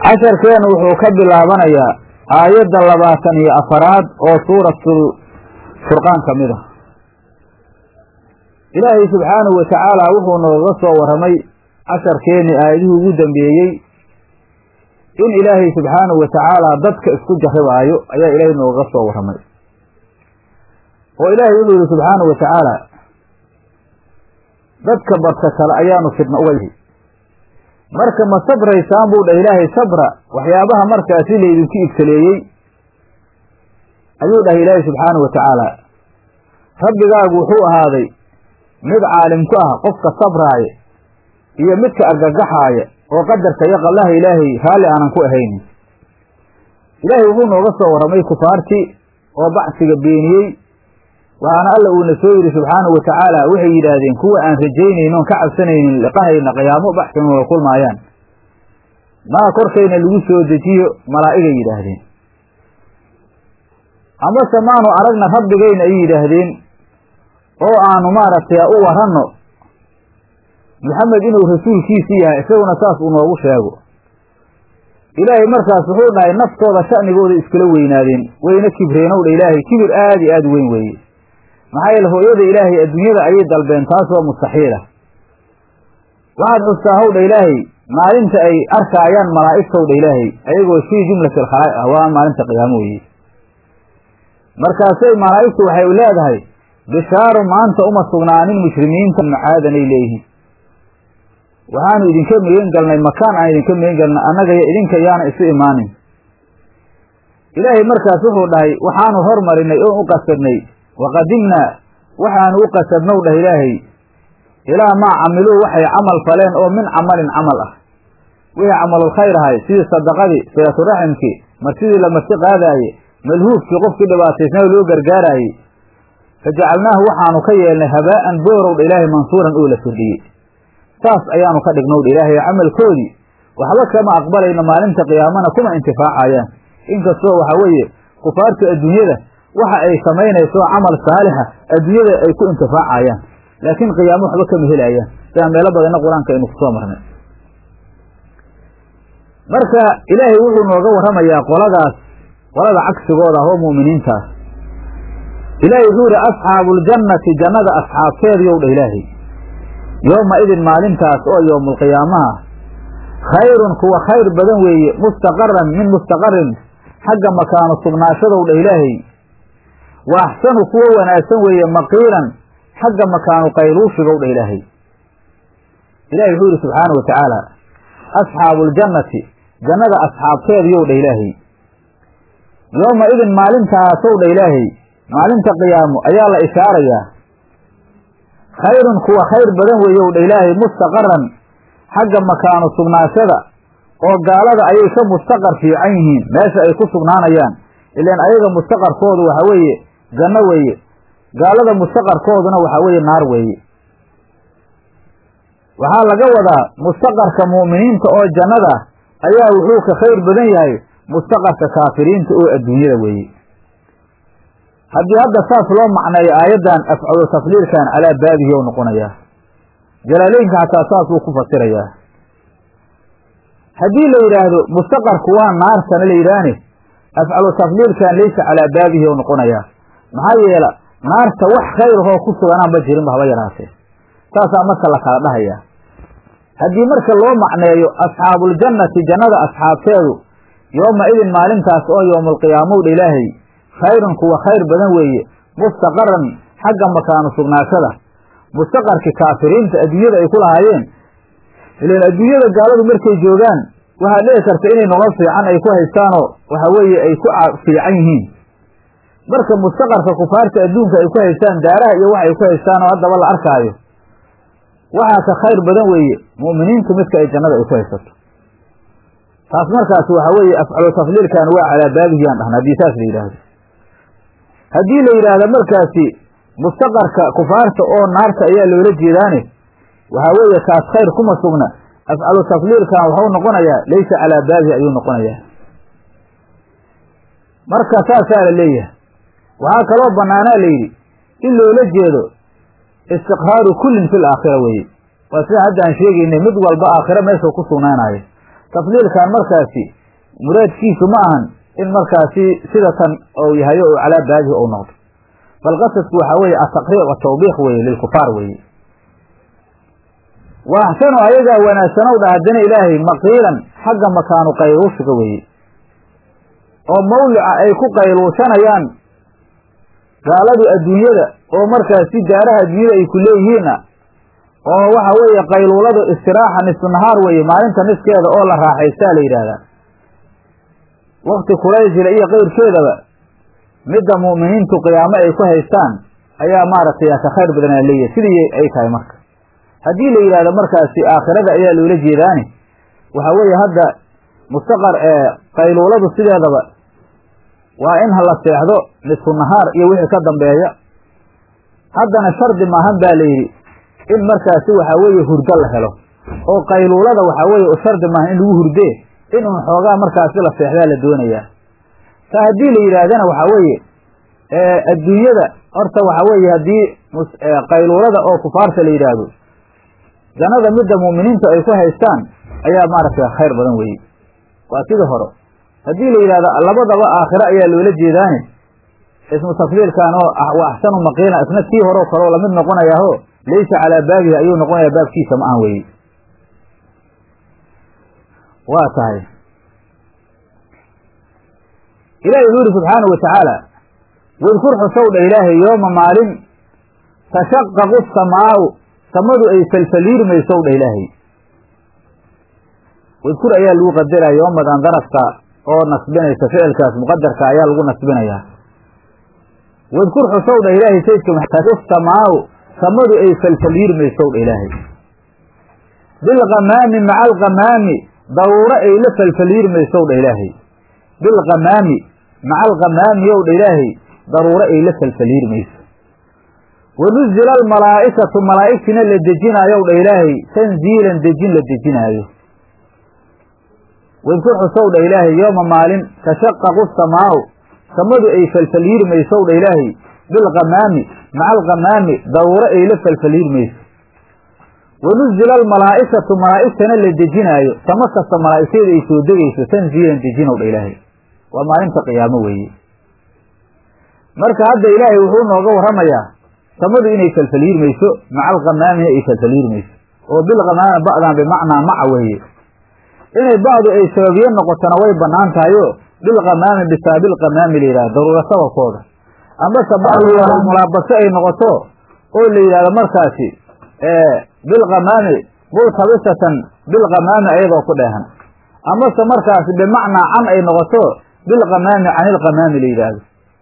casharkeenu wuxuu ka bilaabanayaa aayadda labaatan iyo afaraad oo suuratul furqaan ka mid ah ilaahay subxaanahu wa tacaala wuxuu nooga soo warramay casharkeennii aayadihii ugu dambeeyey in ilaahay subxaanahu wa tacaala dadka isku jarribaayo ayaa ilaahay nooga soo warramay oo ilaahay wuxuu yihi subxaanahu wa tacaala dadka barka kale ayaanu fidna uga yihi marka ma sabraysaan buu dhah ilaahay sabra waxyaabaha markaasi laydinku ibtaleeyey ayuu dhahay ilaahay subxaanahu wa tacaala rabbigaagu wuxuu ahaaday mid caalim ku ah qofka sabraaya iyo midka argagaxaaya oo qadarka iyo qallaha ilaahay raalli aanan ku ahaynin ilaahay wuxuu nooga soo warramay kufaartii oo bacsiga beeniyey waxaana alla uuna soo yidhi subxaanahu wa tacaala waxay yidhaahdeen kuwa aan rajaynaynin oon ka cabsanaynin liqahayna qiyaamo baxsan wada kulmaayaan maa korkayna lagu soo dejiyo malaa'igay yidhaahdeen amase maanu aragna rabbigayna ay yidhaahdeen oo aanu maaragtay u waranno maxamed inuu rasuulkiisii yahay isaguna saas uu noogu sheego ilaahay markaas wuxuu dhahay naftooda sha'nigooda iskala weynaadeen wayna kibreenowdha ilaahay kibir aad iyo aad weyn weeye maxaa yeele hooyada ilaahay adduunyada ayay dalbeen taas waa mustaxiila waxaad xustaa howdha ilaahay maalinta ay arkaayaan malaa'igtowdha ilaahay ayagoo fii jumlati alkhalaa'iq ah waa maalinta qiyaamo weeye markaasay malaa'igtu waxay leedahay bishaaru maanta uma sugnaanin mushrimiinta macaadanay leeyihiin waxaanu idinka megan galnay makaan aan idinka megan galnay annagaiyo idinka yaana isu imaanin ilaahay markaas wuxuu dhahay waxaanu hormarinay oon u qasadnay waqadimnaa waxaanu u qasadnow dhah ilaahay ilaa maa camiluu waxay camal faleen oo min camalin camal ah wixii camalulkhayr ahay sidii sadaqadii silaturaximkii marsidii la marti qaadaaye malhuufkii qofkii dhibaataysnaa loo gargaaraayey fa jacalnaahu waxaanu ka yeelnay habaa'an boorowdha ilaahay mansuuran oo la firdhiyey saas ayaanu ka dhignowdha ilaahay camalkoodii waxba kama aqbalayno maalinta qiyaamana kuma intifaacayaan inkastoo waxaa weeye kufaarta adduunyada waxa ay samaynayso camal saalixa adduunyada ay ku intifaacayaan laakiin qiyaamo waxba kama helayaan sidaa meelo badanna qur-aanka aynu kusoo marnay marka ilaahay wuxuu nooga warramayaa qoladaas qolada cagsigooda ah oo mu'miniintaas ilaahay wuxuu yihi asxaabuuljannati jannada asxaabteediyow dha ilaahay yooma idin maalintaas oo yowmulqiyaamaha khayrun kuwa khayr badan weeye mustaqaran min mustaqarin xagga makaanu sugnaashadow dha ilaahay wa axsanu kuwo wanaagsan weeye maqiilan xagga makaanu qayluushigow dha ilaahay ilahay wuxuu yihi subxaanau wa tacaala asxaabuuljannati jannada asxaabteediyow dha ilaahay yooma idin maalintaasow dha ilaahay maalinta qiyaamo ayaa la ishaarayaa khayrun kuwa khayr badan weeyow dha ilaahay mustaqaran xagga makaanu sugnaashada oo gaalada ayay ka mustaqar fiican yihiin meesha ay ku sugnaanayaan ilaan ayaga mustaqarkoodu waxa weeye janno weeye gaalada mustaqarkooduna waxa weeye naar weeye waxaa laga wadaa mustaqarka mu'miniinta oo jannada ayaa wuxuu ka khayr badan yahay mustaqarka kaafiriinta oo adduunyada weeye haddii hadda saas loo macneeyo aayaddan afcalu tafliilkan calaa baabihi ou noqonayaa jalaaleynka xataa saas uu ku fasirayaa haddii la yidhaahdo mustaqarku waa naartana la yidhaahne afcalu tafliilkan laysa calaa baabihi ou noqonayaa maxaa yeela naarta wax khayrahoo ku suganaanba jirinba haba yaraatee saasaa marka la kala dhahayaa haddii marka loo macneeyo asxaabuuljannati jannada asxaabteedu yooma idin maalintaas oo yowmulqiyaamowdha ilaahay khayrun kuwa khayr badan weeye mustaqaran xagga makaanu sugnaashada mustaqarkii kaafiriinta adduunyada ay ku lahaayeen ilan adduunyada gaaladu markay joogaan waxaa dhici karta inay nolol fiican ay ku haystaanoo waxa weeye ay ku fiican yihiin marka mustaqarka kufaarta adduunka ay ku haystaan daaraha iyo wax ay ku haystaan oo haddaba la arkaayo waxaa ka khayr badan weeye mu'miniintu midka ay jannada ay ku haysato taas markaas waxa weeye afcalu tafliilkan waa calaa baabihiyaan dhahna haddii saas la yidhaahdo haddii la yidhaahdo markaasi mustaqarka kufaarta oo naarta ayaa loola jeedaane waxaa weeye kaas khayr kuma sugna afcalu tafliilkan waxuu noqonayaa laysa calaa baabihi ayuu noqonayaa marka saasaa la leeyahay waxaa kaloo bannaanaa la yidhi in loola jeedo istiqraaru kullin fil aakhira weeye waa sida hadda aan sheegaynay mid walba aakhiro meeshuu ku sugnaanayo tafdiilkan markaasi muraadkiisu ma ahan in markaasi sida tan ou yahayo oo calaa baadihi ou noqdo bal qasadku waxaa weeye ataqriiq watawbiiq weeye lilkufaar weeye wa axsanu ayagaa wanaagsanow dha haddana ilaahay maqiilan xagga makaanu qayluushiga weeye oo mawlica ay ku qayluushanayaan gaaladu adduunyada oo markaasi daaraha adduunyada ay ku leeyihiinna oo waxa weeye qayluuladu istiraaxa nisfu nahaar weeye maalinta niskeeda oo la raaxaystaa la yidhaahdaa wakti kulaysila iyo keyrkeedaba midda mu'miniintu qiyaamo ay ku haystaan ayaa maaragtay ka khayr badanaa leeyahay sidii ay tahay marka haddii la yidhahdo markaasi aakhirada ayaa loola jeedaani waxaa weeye hadda mustaqar ee qayluuladu sideedaba waa in la seexdo nisfu nahaar iyo wixii ka dambeeya haddana shardi maahan baa la yidhi in markaasi waxaa weeye hurdo la helo oo qayluulada waxaa weeye u shardi maahan in lagu hurdee in un xoogaa markaasi la seexdaa la doonayaa ta haddii la yidhaahdana waxaa weeye adduunyada horta waxaa weeye haddii qayluulada oo kufaarta la yidhaahdo jannada midda mu'miniintu ay ku haystaan ayaa maaragtay khayr badan weeye waa sidii hore haddii la yidhahdo labadaba aakhiro ayaa loola jeedaani ismu tafdiilkan oo wa axsanu maqiila isna kii horeo kaleo lamid noqonayaaho laysa calaa baabihi ayuu noqonayaa baabkiisa ma ahan weeye waa tahay ilahi wuxuu yidhi subxaanahu watacaala wadkur xusow dha ilaahay yooma maalin tashaqaqu samaau samadu ay falfaliirmaysow dha ilaahay wadkur ayaa lagu qadaraya yoomadan darafka oo nasbinaysa ficilkaas muqadarka ayaa lagu nasbinayaa wadkur xusow dha ilaahay saydka maxamed samaau samadu ay falfaliirmaysow dha ilaahay bilkamaami maca alkamaami daruuro ay la falfaliirmaysow dha ilaahay bilkamaami maca alkamaami ow dha ilaahay daruuro ay la falfaliirmayso wanuzila almalaa'ikatu malaa'igtina la dejinaayow dha ilaahay tanziilan dejin la dejinaayo wadkur xusow dha ilaahay yooma maalin tashaqaqu samaau samadu ay falfaliirmaysow dha ilaahay bilkamaami maca alkamaami daruuro ay la falfaliirmayso wanuzila almalaa'ikatu malaa'igtana la dejinaayo samo kasta malaa'igteeda ay soo degayso tanziilan dejinow dha ilaahay waa maalinta qiyaamo weeye marka hadda ilaahay wuxuu nooga warramayaa samadu inay falfaliirmayso maca alkamaamina ay falfaliirmayso oo bilkamaami ba'dan bimacnaa maca weeye inay bacdu ay sababiye noqotona way bannaan tahayo bilkamaami bisaabilkamaami la yidhahdo daruura sababkooda amase bacdu mulaabaso ay noqoto oo la yidhahdo markaasi bilkamaami multabisatan bilkamaami ayadoo ku dheehan amase markaasi bimacnaa can ay noqoto bilkamaami can ilkamaami la yidhaahdo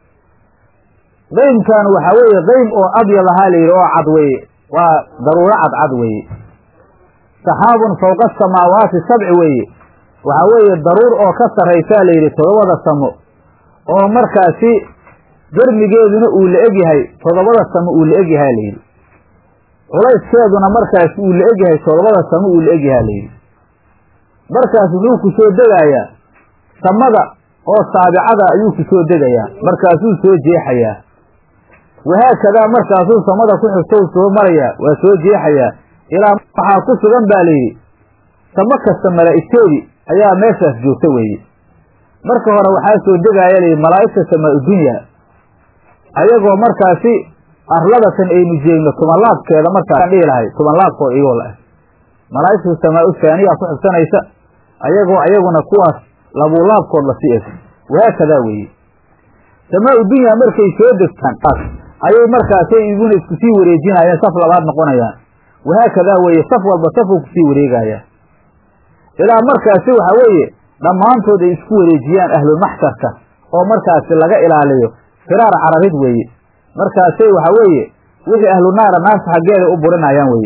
qaymkan waxaa weeye qaym oo abyad ahaa la yidhi oo cad weeye waa daruuro cadcad weeye saxaabun fawqa asamaawaati sabci weeye waxaa weeye daruur oo ka sarraysaa la yidhi toddobada samo oo markaasi dermigeeduna uu la egyahay toddobada samo uu la egyahaa la yidhi culayskeeduna markaasi uu la egyahay toddobada samo uu la egyahaa la yidhi markaas wuxuu ku soo degayaa samada oo saabicada ayuu ku soo degayaa markaasuu soo jeexayaa wahaakadaa markaasuu samada ku xigtow soo marayaa waa soo jeexayaa ilaa waxaa ku sugan baa layidhi samo kasta malaa'igtoodii ayaa meeshaas joogta weeye marka hore waxaa soo degaaya layidhi malaa'igta samaa udunya ayagoo markaasi arladatan aynu jeegno tubanlaabkeeda markaa dhihi lahay tubanlaabkood iyagoo la ah malaa'igtu samaa u taaniya ku xigsanaysa ayagoo ayaguna kuwaas labuulaabkood la sii eg wahaakadaa weeye samaa udunya markay soo degtaan ayay markaasay iguna isku sii wareejinayaan saf labaad noqonayaan wahaakadaa weeye saf walba safuu kusii wareegayaa ilaa markaasi waxaa weeye dhammaantood ay isku wareejiyaan ahlulmaxsharka oo markaasi laga ilaaliyo firaar cararid weeye markaasay waxaa weeye wixii ahlu naara naarta xaggeeda u burinayaan weeye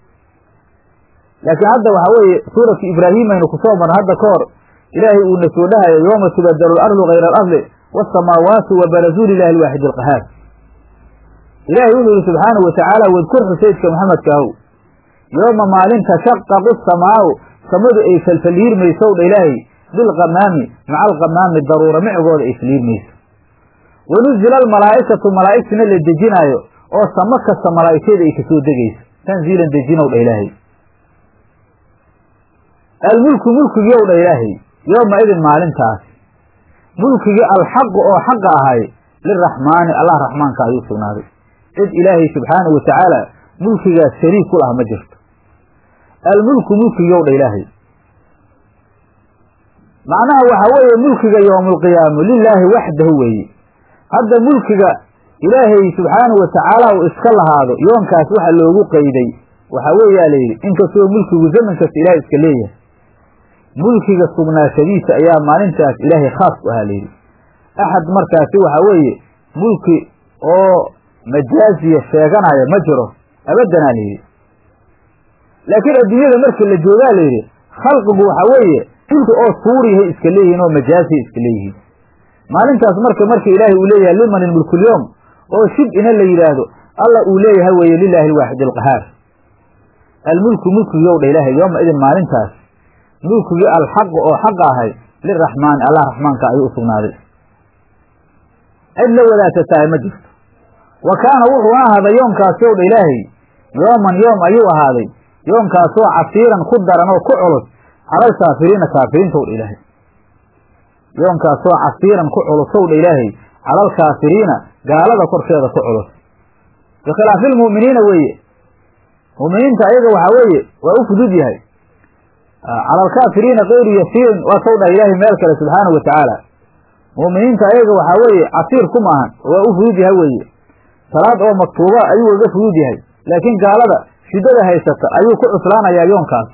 laakiin hadda waxaa weeye suuratu ibraahim aynu kusoo marna hadda ka hor ilaahay uuna soo dhahayo yooma tubadalu alardu hayra alardi waasamaawaatu wa barazuu lilahi alwaaxid alqahaar ilaahay wuxuu yihi subxaanahu watacaala wadkur xusaydka maxamedkaahow yooma maalin tashaqaqu samaau samadu ay falfaliirmaysow dha ilaahay bilkamaami maca alkamaami daruura micigooda ay faliirmayso wanuzila almalaa'ikatu malaa'igtina la dejinaayo oo samo kasta malaa'igteeda ay kasoo degayso tanziilan dejinow dha ilaahay almulku mulkigii ow dha ilaahay yooma idin maalintaas mulkigii alxaqu oo xaqa ahay liraxmaani allah raxmaanka ayuu sugnaaday cid ilaahay subxaanahu wa tacaala mulkigaas shariik ku lah ma jirto almulku mulkigii ow dha ilaahay macnaha waxaa weeye mulkiga yowmulqiyaamu lilaahi waxdahu weeye hadda mulkiga ilaahay subxaanahu wa tacaala uu iska lahaado yoonkaas waxa loogu qeyday waxaa weeyaa la yidhi inkastoo mulkigu zaman kasta ilahay iska leeyahay mulkiga sugnaashadiisa ayaa maalintaas ilaahay khaas ku ahaa layidhi axad markaasi waxaa weeye mulki oo majaaziya sheeganaya ma jiro abaddanaa layidhi laakiin adduunyada markii la joogaa layidhi khalqigu waxaa weeye mulki oo suuriyahay iska leeyihiin oo majaaziya iska leeyihiin maalintaas marka marka ilaahay uu leeyahay liman ilmulkulyoom oo shib ina la yidhaahdo alla uu leeyahay weeye lilaahi alwaaxid alqahaar almulku mulkigiiow dha ilaahay yooma idin maalintaas mulkigii alxaqu oo xaqa ahay liraxmaani allah raxmaanka ayuu u sugnaaday cid la wadaagtatahay ma jirto wa kaana wuxuu ahaaday yoomkaasi ow dha ilaahay yooman yoom ayuu ahaaday yoomkaasoo casiiran ku daran oo ku culus calal kaafiriina kaafiriinta ow dha ilaahay yoomkaasoo casiiran ku culusow dha ilaahay calal kaafiriina gaalada korkeeda ku culus bikhilaafi lmu'miniina weeye mu'miniinta ayaga waxaa weeye waa u fudud yahay cala alkaafiriina kayru yasiirin waa sow dhah ilaahay meel kale subxaanahu wa tacaala mu'miniinta ayaga waxaa weeye casiir ku maahan waa u fudud yahay weeye salaad oo maktuuba ayuu uga fudud yahay laakiin gaalada shiddada haysata ayuu ku cuslaanayaa yoonkaas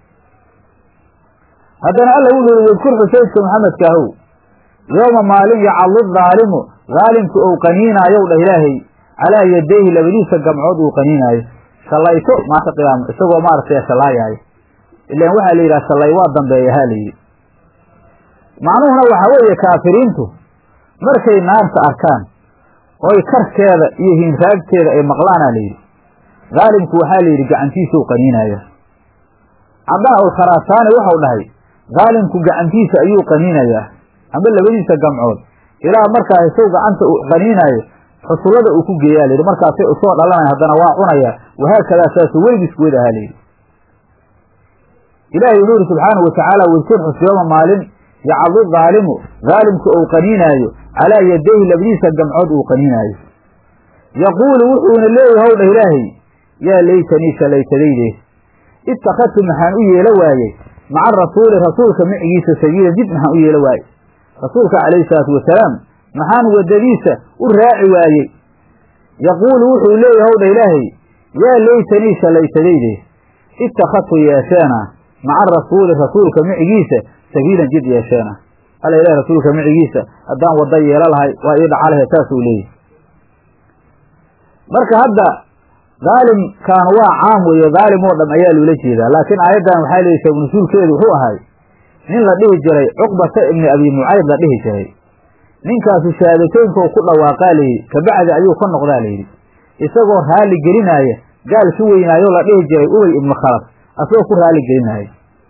haddana alla wuxuu yihi wadkur xusaydka maxamedka ahow yooma maalin yacallu daalimu daalimku ou qaniinaayow dhah ilaahay calaa yadayhi labadiisa gamcood uu qaniinaayo shallayto maanta qiyaamo isagoo maaragtay shallaayaayo ilaan waxaa la yidhaha shallay waa dambeeya ha layidhi macnuhuna waxaa weeye kaafiriintu markay naarta arkaan oy karkeeda iyo hiinraagteeda ay maqlaanaa layidhi daalimku waxaa layidhi gacantiisau qaniinaya cadaa ul kharasaani waxau dhahay daalimku gacantiisa ayuu qaniinayaa amba labadiisa gamcood ilaa markaa isaw gacanta uu qaniinaayo xusullada uu ku geeyaa layidhi markaasay usoo dhalanaya haddana waa cunaya wahaakadaa saasu weligiisku wed ahaa layidhi ilaahay wuxuu yidhi subxaanahu watacaala wadkur xusyooma maalin yacadu daalimu daalimku ou qaniinaayo calaa yadayhi labadiisa gamcood uu qaniinaayo yaquulu wuxuuna leeyahay howdha ilaahay yaa laytanii shalaytadayde ittakhadtu maxaan u yeelo waayey maca rasuuli rasuulka micigiisa sabiila dib maxaan u yeelo waayey rasuulka calayhi salaatu wasalaam maxaan waddadiisa u raaci waayey yaquulu wuxuu leeyahay howdha ilaahay yaa laytanii shalaytadayde ittakhadtu yeesheena maca rasuuli rasuulka micigiisa sabiilan jid yeesheena alla ilahi rasuulka micigiisa haddaan wadda yeelo lahay waa ii dhaca lahe saasuu leeyahy marka hadda daalimkan waa caam weeye daalim oo dham ayaa loola jeedaa laakiin aayaddan waxaa leeyihi sabnusuulkeedu wuxuu ahay nin la dhihi jiray cuqbata ibni abi mucayd la dhihi jiray ninkaasu shahaadateynka ku dhawaaqaa layidhi kabacdi ayuu ka noqdaa layidhi isagoo raalli gelinaaya gaal ku weynaayo la dhihi jiray ubay ibnu khalaf asagoo ku raalli gelinaayo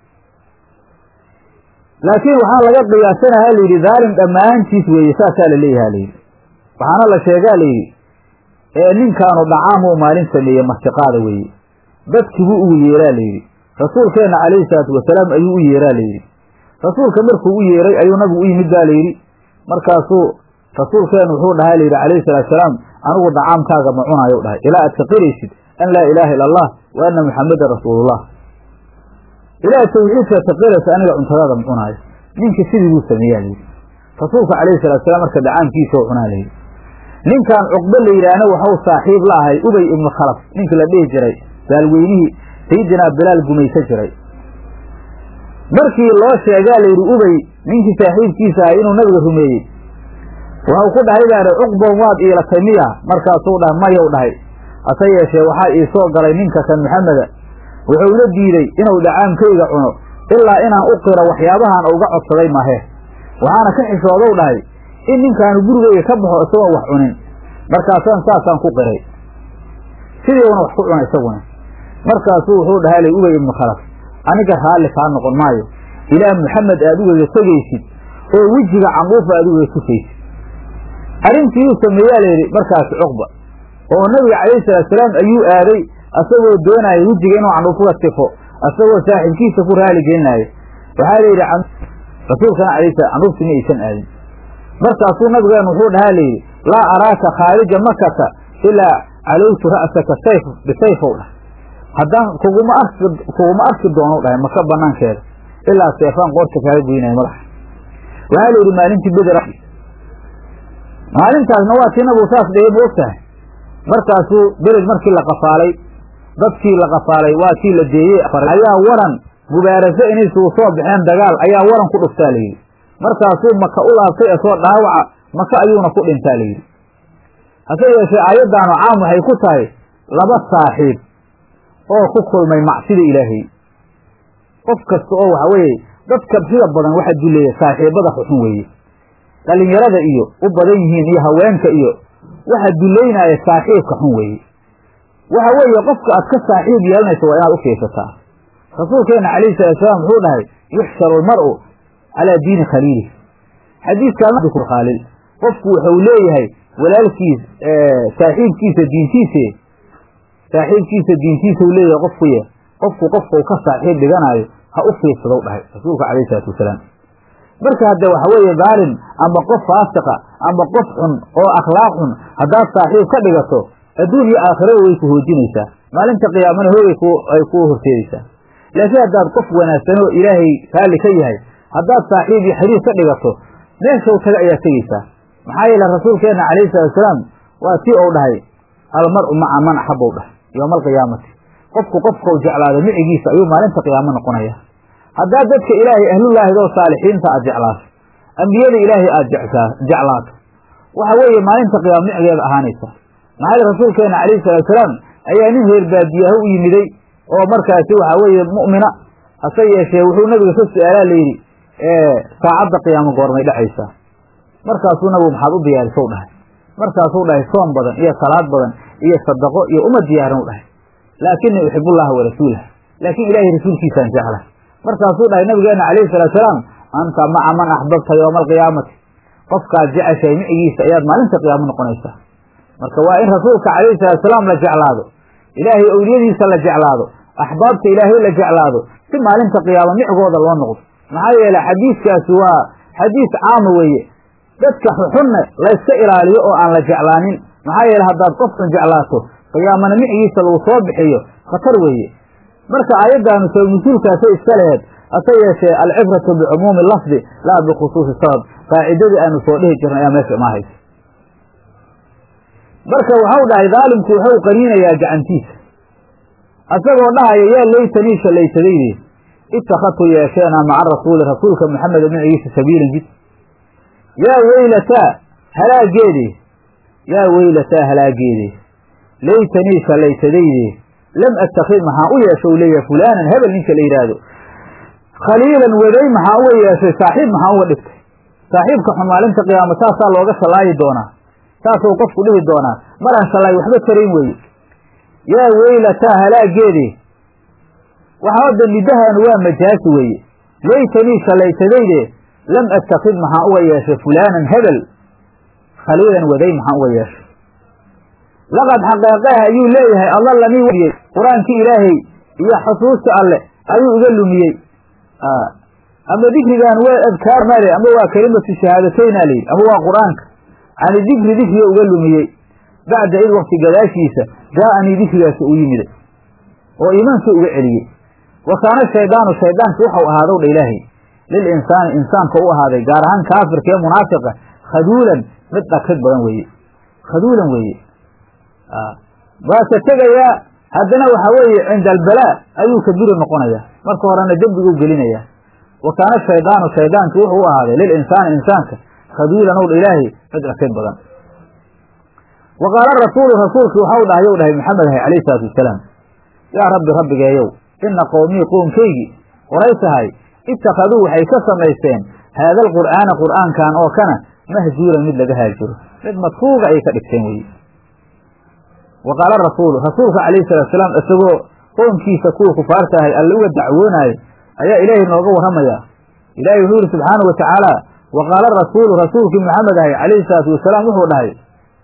laakiin waxaa laga qiyaasanaha layidhi daalim dhammaantiis weeye saasaa la leeyaha layidhi waxaana la sheegaa layidhi ee ninkaanu dhacaamuu maalin sameeye martiqaada weeye dadkibuu ugu yeeraa layidhi rasuulkeenna calayhi salaatu wasalaam ayuu u yeeraa layidhi rasuulka markuu u yeeray ayuu nabigu u yimid baa layidhi markaasuu rasuulkeennu wuxuu dhahaa layidhi calayhi salaatu wasalaam anigu dacaamkaaga ma cunaayo dhahay ilaa aad ka qiraysid an laa ilaaha illa allah wa anna muxammedan rasuulullah ilaa tawxiidka ka qiraysa aniga cuntadaada ma cunaayo ninkii sidii buu sameeyaa layidhi rasuulka calayhi salatu wasalaam marka dacaamkiisa oo cunaa layidhi ninkan cuqbe la yidhaahna waxau saaxiib la ahay ubay ibnu khalaf ninkii la dhihi jiray baalweynihii sayidinaa bilaal gumaysa jiray markii loo sheegaa layidhi ubay ninkii saaxiibkiisa ahay inuu nabiga rumeeyey waxau ku dhahay baadhi cuqban waad iilatay miya markaasuu dhahay mayou dhahay hase yeeshee waxaa ii soo galay ninka kan maxameda wuxuuna diiday inuu dhacaamkayga cuno ilaa inaan u qiro waxyaabahan uga codsaday mahe waxaana ka xishoodow dhahay in ninkaanu gurigayga ka baxo isagoon wax cunin markaasaan saasaan ku qiray sidiiuna wax ku cuna isaguna markaasuu wuxuu dhahay lay ubay ibnu khalaf aniga raalli kaa noqon maayo ilaa maxamed aad ugaga tegaysid oo wejiga canduufa aad ugaga tusaysid arrintii uu sameeyaa layidhi markaasi cuqba oo nabiga calayhi salaatusalaam ayuu aaday asagoo doonaya wejiga inuu candhuufuga tifo asagoo saaxiibkiisa ku raali gelinaayo waxaa la yidhi rasuulkana alayh sala canuurti ma aysan aadin markaasuu nabigeenu wuxuu dhahaa layidhi laa araaka khaarija makata ilaa calowtu ra'saka sayf bisayfow dhah haddaan kuguma arki kuguma arki doonou dhahay maka banaankeeda ilaa seefaan qoorta kaaga goynayo madaxa waxaa la yidhi maalintii beder maalintaasna waa tii nabigu saas dhigay ma og tahay markaasuu bered markii la qafaalay dadkii la qafaalay waa kii la deeyey ayaa waran mubaaraso inay isugu soo baxeen dagaal ayaa waran ku dhuftaa layidhi markaasuu maka u laabtay asoo dhaawaca maka ayuuna ku dhintaa layidhi hase yeeshee aayaddaanu caam waxay ku tahay laba saaxiib oo ku kulmay macsida ilaahay qof kasta oo waxa weeye dadka sida badan waxa duleeya saaxiibada xuxun weeye dhalinyarada iyo u badan yihiin iyo haweenka iyo waxa dulaynaaya saaxiibka xun weeye waxa weeye qofka aad ka saaxiib yeelanayso waa inaad u fiirsataa rasuulkeena calayhi salaatusalaam wuxuu dhahay yuxsharu almar'u calaa diini khaliilih xadiiskakhaalil qofku wuxuu leeyahay walaalkiis saaxiibkiisa diintiise saaxiibkiisa diintiisa u leeyahay qofkuye qofku qofkau ka saaxiib dhiganaayo ha u fiirsadow dhahay rasuulka calayhi salaatu wasalaam marka hadde waxa weeye dhaalim ama qof faasiqa ama qof xun oo akhlaaq xun haddaad saaxiib ka dhigato adduun iyo aakhirada way ku hoojinaysaa maalinta qiyaamana hoogay ay kuu horseedaysaa laakiin haddaad qof wanaagsanoo ilaahay raalli ka yahay haddaad saaxiib iyo xiriir ka dhigato meeshow taga ayaa tegeysaa maxaa yeele rasuulkeenna calayhi salaatusalaam waa tii ou dhahay almar'u maca man axabow dhahay yowma alqiyaamati qofku qofkau jeclaado micigiisa ayuu maalinta qiyaamo noqonaya haddaad dadka ilaahay ahlullaahidoo saalixiinta aad jeclaato ambiyada ilaahay aad jeclaato waxa weeye maalinta qiyaamo micigeeda ahaanaysa maxaa yeele rasuulkeena calayhi salaatusalaam ayaa nin reer baadiyaha u yimiday oo markaasi waxa weeye mu'mina hase yeeshee wuxuu nabiga ka su-aalaa layidhi saacadda qiyaamo goormay dhacaysaa markaasuu nabigu maxaad u diyaarisow dhahay markaasuu dhahay soom badan iyo salaad badan iyo sadaqo iyo uma diyaarin u dhahay laakinii uxibullaha warasuulah laakiin ilaahay rasuulkiisaan jecla markaasuu dhahay nabigeena calayhi salaatusalaam anta maca man axbabta yowma alqiyaamati qofkaad jeceshahay micigiisa ayaad maalinta qiyaamo noqonaysaa marka waa in rasuulka calayhi salaatusalaam la jeclaado ilaahay owliyadiisa la jeclaado axbaabta ilaahay la jeclaado si maalinta qiyaamo micgooda loo noqdo maxaa yeele xadiiskaasi waa xadiis caama weeye dadka xuxunna layska ilaaliyo oo aan la jeclaanin maxaa yeele haddaad qof xun jeclaato qiyaamana micigiisa lagu soo bixiyo khatar weeye marka aayaddaanu sabab nusuulkaasay iska laheed hase yeeshee alcibratu bicumuumi lafdi laa bikhusuusi sabab qaacidadii aanu soo dhihi jirnay ayaa meesha imaahaysa marka waxau dhahay daalimku wuxuu qaniinayaa gacantiisa asagoo dhahaya yaa laytanii shalaysadayde ittakhadtu yeesheena maca rasuuli rasuulka maxameda micigiisa sabiilan jid yaa weylataa halaageede yaa weylataa halaageede laytanii shalaysadayde lam attakid maxaa u yeesha u leeyahay fulaanan hebel ninka la yidhaahdo khaliilan waday maxaa uga yeeshay saaxiib maxaa uga dhigtay saaxiibka xun maalinta qiyaama saasaa looga shallaayi doonaa saasuu qofku dhihi doonaa maraan shallaay waxba tarayn weeye yaa weylataa halaageede waxa hadda nidahaanu waa majaasi weeye laytanii shallaysadayde lam attakid maxaa uga yeeshay fulaanan hebel khaliilan waday maxaa uga yeeshay laqad xaqeeqeha ayuu leeyahay adallanii wiyey qur-aankii ilaahay iyo xusuusta alle ayuu iga lumiyey ama dikrigan waa adkaar maale ama waa kelimatu shahaadatayna layidhi ama waa qur-aanka cani dikri dikriga uga lumiyey bacda id wakti gadaashiisa jaa-anii dikrigaasi u yimiday oo iimaankii uga celiyey wa kaana shaydaanu shaydaanki waxau ahaadow dha ilaahay lil insaani insaanka u ahaaday gaar ahaan kaafirka ee munaafiqa khaduulan mid dhakrid badan weeye khaduulan weeye waa ka tegayaa haddana waxa weeye cinda albalaa ayuu kabiri noqonayaa marka horena dembiguu gelinayaa wa kaana shaydaanu shaydaanki wuxuu u ahaaday lil insaani insaanka khaduulan ow dha ilaahay mid dhakrid badan wa qaala rasuulu rasuulki waxau dhahay yow dhahay maxamed ahay calayhi salaatu wasalaam yaa rabbi rabbigeeyow ina qowmii qoomkaygii qoraysahay ittakhaduu waxay ka samaysteen haada alqur'aana qur'aankan oo kana mahjuuran mid laga haajiro mid madfuuga ayay ka dhigteen weye wa qaala rasuulu rasuulka calayhi salatu salaam isagoo qoomkiisa kuwa kufaarta ahay alle uga dacwoonaayo ayaa ilaahay nooga warramaya ilaahay wuxuu yihi subxaanahu wa tacaala wa qaala rasuulu rasuulkii maxamed ahay calayhi salaatu wasalaam wuxuu dhahay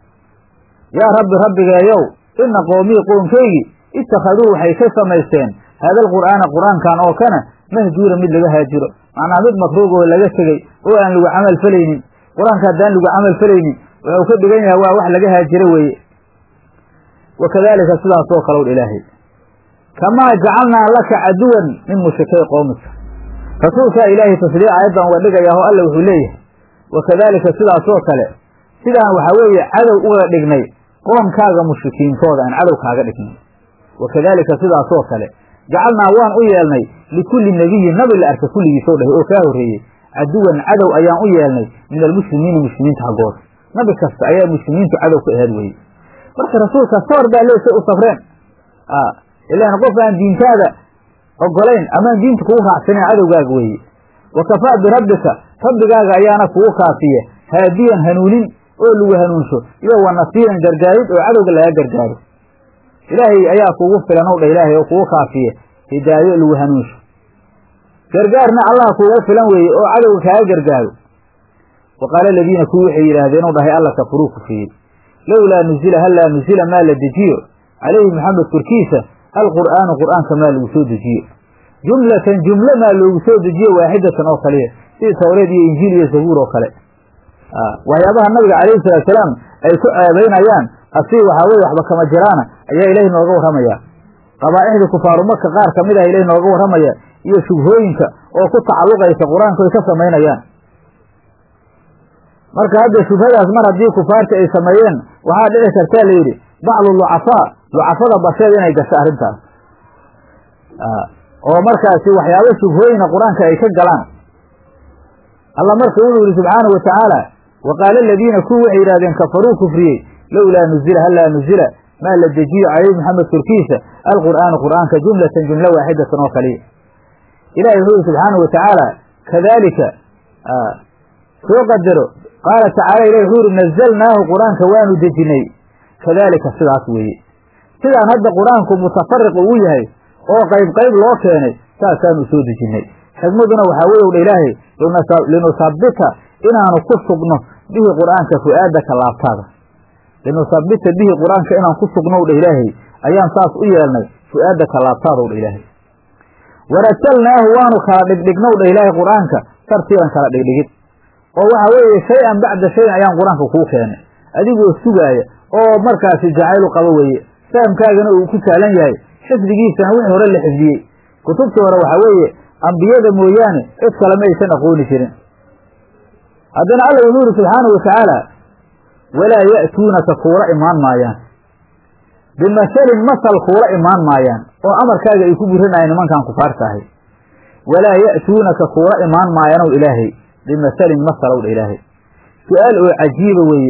yaa rabbi rabbigeeyow ina qoomii qoomkaygii ittakhaduu waxay ka samaysteen haada alqur'aana qur'aankan oo kana mahjuura mid laga haajiro macnaa mid makruug oo laga tegey oo aan lagu camal falaynin qur-aanka haddaan lagu camal falaynin wuxuu ka dhigan yahay waa wax laga haajiro weeye wa kadaalika sidaas oo kale u ilaahay kamaa jacalnaa laka caduwan min mushrikay qoomika rasuulkaa ilaahay tasliic aayaddan uga dhigayaa oo alla wuxuu leeyahay wa kadaalika sidaasoo kale sidaan waxaa weeye cadow uga dhignay qoomkaaga mushrikiintooda aan cadow kaaga dhignay wa kadaalika sidaasoo kale jacalnaa waan u yeelnay likulli nebiyin nabi la arka kulligiisoo dhahay oo kaa horreeyey caduwan cadow ayaan u yeelnay min almuslimiina muslimiinta haggooda nabi kasta ayaa muslimiintu cadow ka ahaad weye marka rasuulka sawar baa leesay u safreen ilaan qof aan diintaada ogolayn amaan diinta kugu raacsanayn cadowgaaga weeye wa kafaa birabbika rabbigaaga ayaana kugu kaafiya haadiyan hanuunin oo lagu hanuunsho iyo wa nasiiran gargaarid oo cadowga laga gargaaro ilaahay ayaa kugu filan ow dha ilaahay oo kugu kaafiya hidaayo lagu hanuunsho gargaarna allah kugu filan weeye oo cadowga kaaga gargaaro wa qaala aladiina kuwi waxay yidhaahdeen u dhahay alla kafuruu kufriyey lowlaa nuzila hallaa nuzila maa la dejiyo calayhi maxamed korkiisa alqur'aanu qur'aanka maa lagu soo dejiyo jumlatan jumlo maa loogu soo dejiyo waaxidatan oo kaliya sidii tawreed iyo injiil iyo zabuur oo kale waxyaabaha nabiga calayhi salaatusalaam ay ku ceebaynayaan asii waxaa weye waxba kama jiraana ayaa ilaahi nooga warramaya qabaa'ixdii kufaaru maka qaar ka mid ah ilahi nooga warramaya iyo shubhooyinka oo ku tacalluqaysa qur-aanku ay ka samaynayaan marka hadda shubhadaas mar haddii kufaarta ay sameeyeen waxaa dhici kartaa la yidhi bacdu lucafaa lucafada basheed inay gasho arrintaas oo markaasi waxyaabo shubhooyina qur-aanka ay ka galaan alla marka wuxuu yidhi subxaanahu wa tacaala wa qaala aladiina kuwi waxay yidhahdeen kafaruu kufriyey lowlaa nuzila hallaa nuzila maa la dejiyo calayhi maxamed korkiisa alqur'aanu qur'aanka jumlatan jumlo waaxidatan oo kaliya ilahi wuxuu yidhi subxaanahu wa tacaala kadaalika soo qadaro qaala tacaala ilahi wuxuu yidhi nazalnaahu qur-aanka waanu dejinay kadaalika sidaas weeye sidaan hadda qur-aanku mutafariq ugu yahay oo qayb qayb loo keenay saasaanu soo dejinnay xikmaduna waxaa weye udha ilaahay linusabbita inaanu ku sugno bihi qur'aanka fu'aadaka laabtaada linusabbita bihi qur'aanka inaan ku sugno dha ilaahay ayaan saas u yeelnay fu'aadaka laabtaada dha ilaahay waratalnaahu waanu kala dhigdhignow dha ilaahay qur'aanka tartiiban kala dhigdhigid oo waxa weeye shay-an bacda shayin ayaan qur-aanka kuu keenay adigoo sugaaya oo markaasi jacaylu qabo weeye fahamkaagana uu ku sahlan yahay xifdigiisana wixii hore la xifdiyey kutubtii hore waxaa weeye ambiyada mooyaane cid kale ma aysan aqooni jirin haddana alla wuxuu yidhi subxaanahu watacaala walaa ya'tuunaka kuula imaan maayaan bimasalin masal kuula imaan maayaan oo amarkaaga ay ku burinayaan nimankan kufaarta ahay walaa ya'tuunaka kuula imaan maayanow ilaahay bimasalin masalow dha ilaahay su-aal oo cajiiba weeye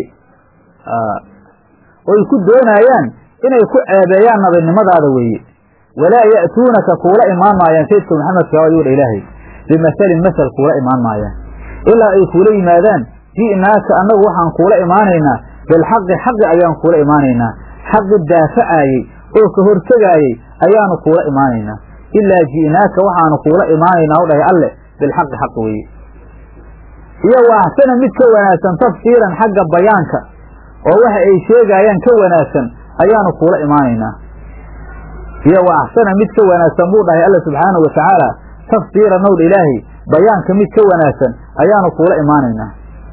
oy ku doonayaan inay ku ceebeeyaan nabinimadaada weeye walaa ya'tuunaka kuula imaan maayaan sayidka maxamedka ayuu dha ilaahay bimasalin masal kuula imaan maayaan ilaa ay kuula yimaadaan ji'naaka annagu waxaan kuula imaanaynaa bilxaqi xaqi ayaan kuula imaanaynaa xaqi daafacaayey oo ka hortegaayey ayaanu kuula imaanaynaa ilaa ji'naaka waxaanu kuula imaanaynaa u dhahay alle bilxaqi xaq weeye iyo wa axsana mid ka wanaagsan tafsiiran xagga bayaanka oo waxa ay sheegaayaan ka wanaagsan ayaanu kuula imaanaynaa iyo wa axsana mid ka wanaagsan buu dhahay alla subxaanahu wa tacaala tafsiiran ow dha ilaahay bayaanka mid ka wanaagsan ayaanu kuula imaanaynaa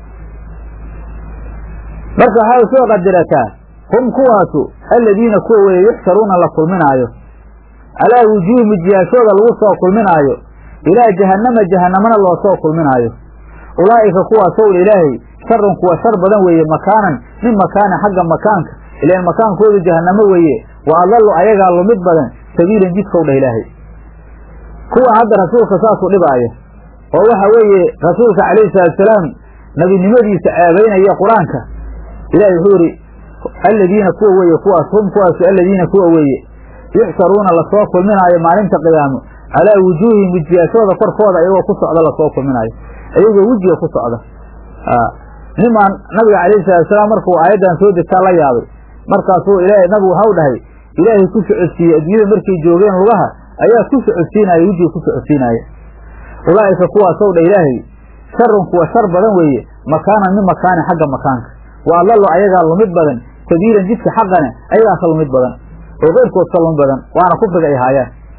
marka waxaa soo qadirataa hum kuwaasu aladiina kuwa weeye yuxsharuuna la kulminaayo calaa wujuuhi mijiyaashooda lagu soo kulminaayo ilaa jahannama jahannamana loo soo kulminaayo ulaa'ika kuwaasow dha ilaahay sharun kuwa shar badan weeye makaanan min makaanin xagga makaanka ilaan makaankoodu jahannamo weeye wa adallu ayagaa lumid badan sabiilan jidkow dhah ilaahay kuwa hadda rasuulka saasuu dhibaayo oo waxa weeye rasuulka calayhi salaatusalaam nebinimadiisa ceebaynaya qur-aanka ilahi wuxuu yidhi aladiina kuwa weeye kuwaas hum kuwaasu aladiina kuwa weeye yuxsharuuna lasoo kulminaayo maalinta qiyaamo calaa wujuuhihim wejiyaashooda korkooda iyagoo ku socda lasoo kulminaayo iyagoo wejiga ku socda nimaan nabiga calayhi salaatusalaam markuu aayaddan soo degtaa la yaabay markaasuu ilaahay nabigu waxau dhahay ilaahay ku socodsiiyey adduunyada markay joogeen lugaha ayaa ku socodsiinaya wejiga ku socodsiinaya ulaa'ika kuwaasow dha ilaahay sharun kuwa shar badan weeye makaanan min makaanin xagga makaanka wa adallu ayagaa lumid badan sabiilan jidka xaqane ayagaa ka lumid badan oo keyrkood ka lumid badan waana kufriga ay haayaan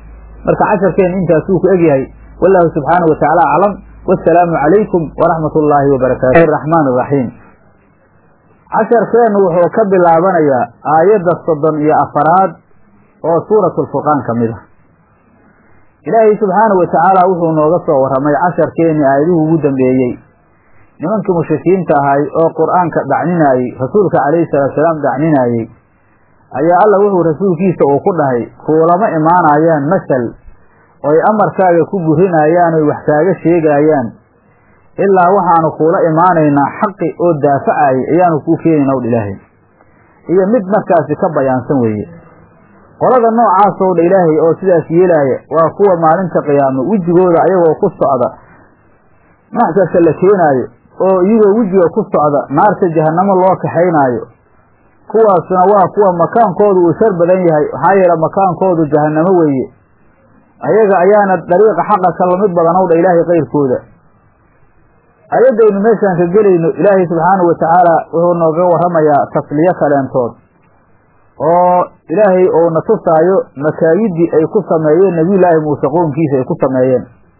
marka casharkeenna intaasuu ku egyahay wallahu subxaanahu watacaala aclam wasalaamu calaykum waraxmat ullaahi wabarakaatu araxmaan araxiim casharkeennu wuxuu ka bilaabanayaa aayadda soddon iyo afaraad oo suuratu lfurqaan ka mid ah ilaahay subxaanahu watacaala wuxuu nooga soo warramay casharkeennii aayaduhu ugu dambeeyey nimankii mushrikiinta ahay oo qur-aanka dhacninaayey rasuulka calayhi salaatusalaam dhacninaayey ayaa alla wuxuu rasuulkiisa uu ku dhahay kuulama imaanayaan masal oy amarkaaga ku burinayaan oy wax kaaga sheegaayaan ilaa waxaanu kuula imaanaynaa xaqi oo daafacayay ayaanu kuu keenayna wdha ilaahay iyo mid markaasi ka bayaansan weeye qolada noocaasoo dha ilaahay oo sidaas yeelaaya waa kuwa maalinta qiyaamo wejigooda ayagoo ku socda maxsarka la keenaayo oo iyagoo wejiga ku socda naarta jahannamo loo kaxaynaayo kuwaasuna waa kuwa makaankoodu uu shar badan yahay maxaa yeele makaankoodu jahannamo weeye ayaga ayaana dariiqa xaqa ka lamid badanow dha ilaahay kayrkooda ayaddaynu meeshaan ka gelayno ilaahay subxaanahu watacaala wuxuu nooga warramayaa tasliyo kaleentood oo ilaahay ou na tusaayo makaayidii ay ku sameeyeen nebiyullaahi muuse qownkiisa ay ku sameeyeen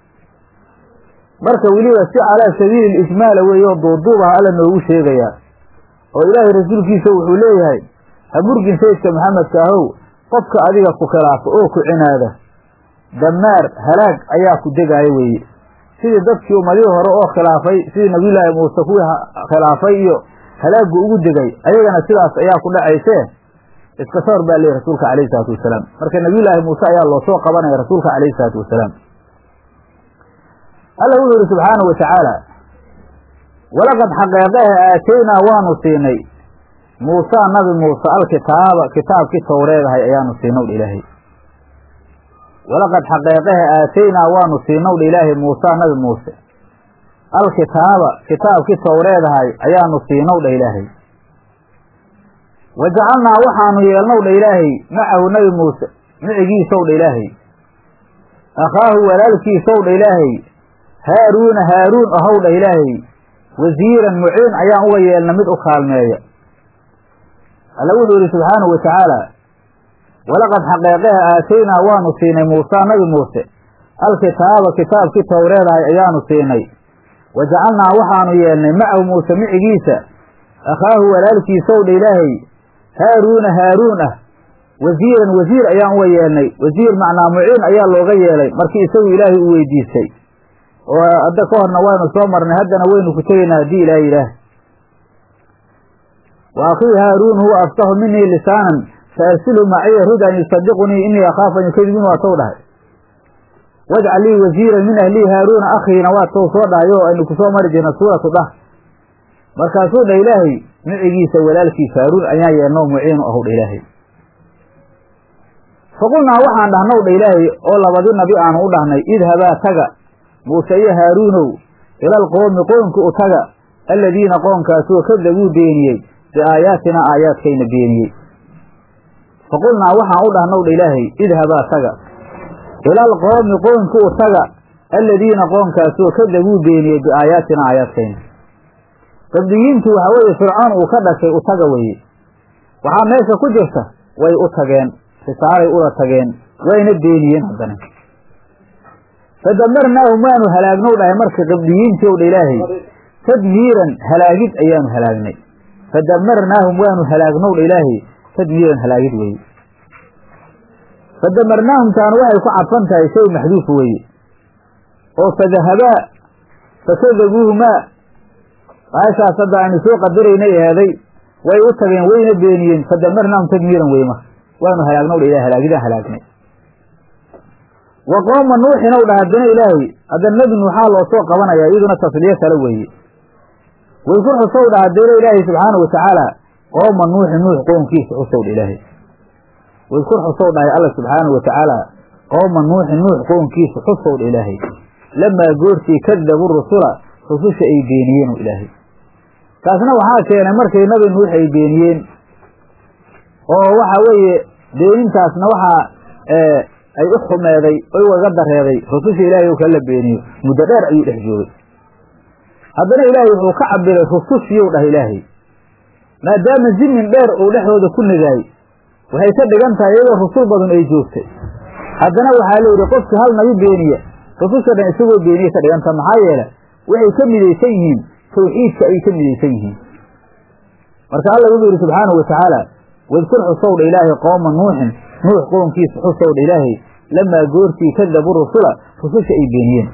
marka weliba si calaa sabiili ijmaala weeye oo duuduubaha alla noogu sheegayaa oo ilaahay rasuulkiisa wuxuu leeyahay hamurgin sayidka maxamedka ahow qofka adiga ku khilaafa oo ku cinaada damaar halaag ayaa ku degaaya weeye sidii dadkii ummadihii hore oo khilaafay sidii nabiyullaahi muuse kuwii khilaafay iyo halaaggu ugu degay ayagana sidaas ayaa ku dhacaysee iska soor baa leeyahy rasuulka calayhi salaatu wasalaam marka nabiyullaahi muuse ayaa loo soo qabanaya rasuulka calayhi salaatu wasalaam alla wuxuu yihi subxaanahu watacaala walaqad xaqeeqahe aataynaa waanu siinay muusaa nabi muuse alkitaaba kitaabkii towreedahay ayaanu siinow dha ilaahay walaqad xaqeeqahe aataynaa waanu siinow dha ilaahay muusaa nabi muuse alkitaaba kitaabkii towreedahay ayaanu siinow dha ilaahay wa jacalnaa waxaanu yeelnow dha ilaahay macahu nabi muuse micigiisow dha ilaahay akhaahu walaalkiisow dha ilaahay haaruuna haaruun ahow dha ilaahay wasiiran muciin ayaan uga yeelna mid u kaalmeeya alla wuxuu yihi subxaanahu wa tacaala walaqad xaqeeqeha aataynaa waanu siinay muusaa nabi muuse alkitaaba kitaabkii towreedahay ayaanu siinay wa jacalnaa waxaanu yeelnay macahu muuse micigiisa akhaahu walaalkiisow dha ilaahay haaruuna haaruun ah wasiiran wasiir ayaan uga yeelnay wasiir macnaa muciin ayaa looga yeelay markii isagu ilaahay u weydiistay oo hadda ka horna waynu soo marnay haddana waynu ku tegaynaa haddii ilaah yidhaah wa akhii haaruun huwa afsahu minii lisaanan faarsilhu maciya rid an yusadiqunii inii akhaafu an yukadibiin waa tow dhahay wajcal lii wasiiran min ahlii haaruuna akhiina waa tow soo dhahay oo aynu kusoo mari jirna suuratu dah markaasuu dha ilaahay micigiisa walaalkiisa haaruun ayaa yeelnoo muciinu ahu dha ilaahay faqulnaa waxaan dhahnow dha ilaahay oo labadii nabi aanu u dhahnay idhabaa taga muuse iyo haaruunow ilal qoomi qoomki u taga aladiina qoonkaasoo kadabuu beeniyey biaayaatina aayaadkayna beeniyey faqulnaa waxaan u dhahnow dha ilaahay idhabaa taga ilal qoomi qoomki u taga aladiina qoonkaasoo kadabuu beeniyey biaayaatina aayaadkayna qabdiyiintu waxa weeye fircoon uu ka dhashay u taga weye waxaa meesha ku jirta way u tageen risaalay ula tageen wayna beeniyeen haddana fadamarnaahum waanu halaagnow dhahay marka qabdiyiintii ow dha ilaahay tadmiiran halaagid ayaanu halaagnay fadamarnaahum waanu halaagnow dha ilaahay tadmiiran halaagid weeye fadamarnaahum taanu waxay ku cadfan tahay shay maxduuf weeye oo fadahabaa fakadabuuhumaa maashaas hadda aynu soo qadaraynay eheeday way u tageen wayna beeniyeen fadamarnaahum tadmiiran weye marka waanu halaagnow dha ilahay halaagidaan halaagnay wa qooma nuuxin ow dha haddana ilaahay haddana nebi nuuxaa loo soo qabanayaa iyaduna tasliyo kale weeye waykur xusow dha haddana ilaahay subxaana wa tacaala qooma nuuxin nuux qoomkiisa xusow dha ilaahay waykur xusow dhahay alla subxaana wa tacaala qooma nuuxin nuux qoomkiisa xusow dha ilaahay lamaa goortii kadabu rusula rususha ay beeniyeen o ilaahay taasna waxaa keenay markay nabi nuux ay beeniyeen oo waxa weeye beenintaasna waxaa ay u xumeeday oy waga dareeday rususha ilaahay oo kala beeniyo muddo dheer ayuu dhex joogay haddana ilaahay wuxuu ka cabiray rusushiyow dhah ilaahay maadaama zimin dheer uu dhexdooda ku nagaayey waxay ka dhigan tahay iyadoo rusul badan ay joogtay haddana waxaa la yidhi qofki hal nabi beeniya rususha dhan isagoo beeniye ka dhiganta maxaa yeele waxay ka midaysan yihiin tawxiidka ay ka midaysan yihiin marka alla wuxuu yidhi subxaanahu watacaala wadkur xusowdha ilaahay qooma nuuxin nuux qoonkiisa xusowdha ilaahay lamaa goortii kadabu rusula rususha ay beeniyeen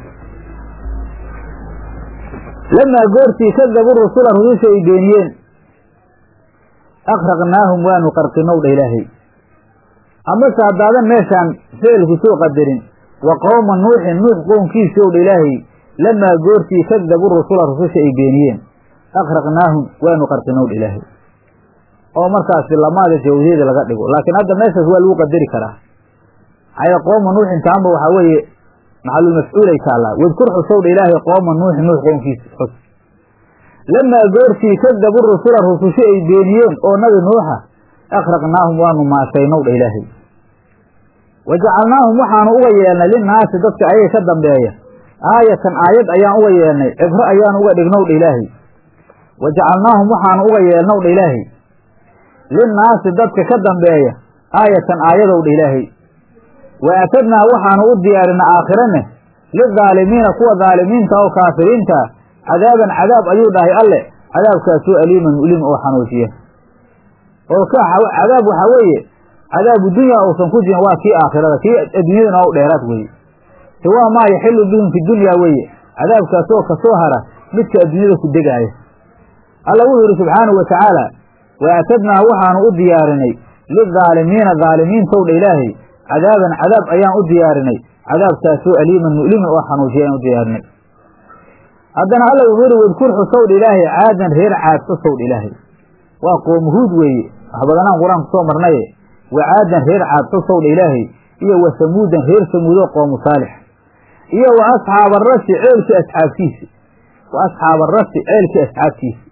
lamaa goortii kadabu rusula rususha ay beeniyeen akraqnaahum waanu qarqinowdha ilaahay amase haddaadan meeshaan ficilku soo qadarin wa qowma nuuxin nuux qownkiisowdha ilaahay lamaa goortii kadabu rusula rususha ay beeniyeen akraqnaahum waanu qarqinowdha ilaahay oo markaasi lamaada jawdeeda laga dhigo laakiin hadda meeshaas waa lagu qadari karaa maxaa qooma nuuxin taanba waxaa weeye maxalulmafcuulay taallaa wadkur xusowdha ilaahay qooma nuuxin nuux qownkiisa xus lamaa goortii kadabu rusula rususho ay beeniyeen oo nabi nuuxa akraqnaahum waanu maashaynowdha ilaahay wa jacalnaahum waxaanu uga yeelnay linnaasi dadka ayaga ka dambeeya aayatan aayad ayaan uga yeelnay cibro ayaanu uga dhignowdha ilaahay wa jacalnaahum waxaanu uga yeelnowdha ilaahay linnaasi dadka ka dambeeya aayatan aayadowdha ilaahay wa aatadnaa waxaanu u diyaarinay aakhirane lidaalimiina kuwa daalimiinta oo kaafiriinta cadaaban cadaab ayuu dhahay alle cadaabkaasoo aliiman mu'lim oo xanuujiya oo ka cadaab waxaa weeye cadaabu dunya uusan ku jirin waa kii aakhirada kii adduunyadana waa u dheeraad weeye siwaa maa yaxilu bihim fi dunya weeye cadaabkaasoo kasoo hara midka adduunyada ku degaaya alla wuxuu yidhi subxaanahu wa tacaala wa aatadnaa waxaanu u diyaarinay lidaalimiina daalimiintowdha ilaahay cadaaban cadaab ayaan u diyaarinay cadaabkaasoo aliiman mu'liman oo xanuujiya ayaan u diyaarinay haddana alla wuxuu yihi wadkur xusowdha ilaahay caadan reer caad xusowdha ilaahay waa qoomuhuud weeye wax badanaan qur-aanku soo marnaye wa caadan reer caad xusowdha ilaahay iyo wa samuudan reer samuudoo qoomu saalix iyo wa asxaaba arasi ceelkii asxaabtiisi wa asxaaba arasi ceelkii asxaabtiisi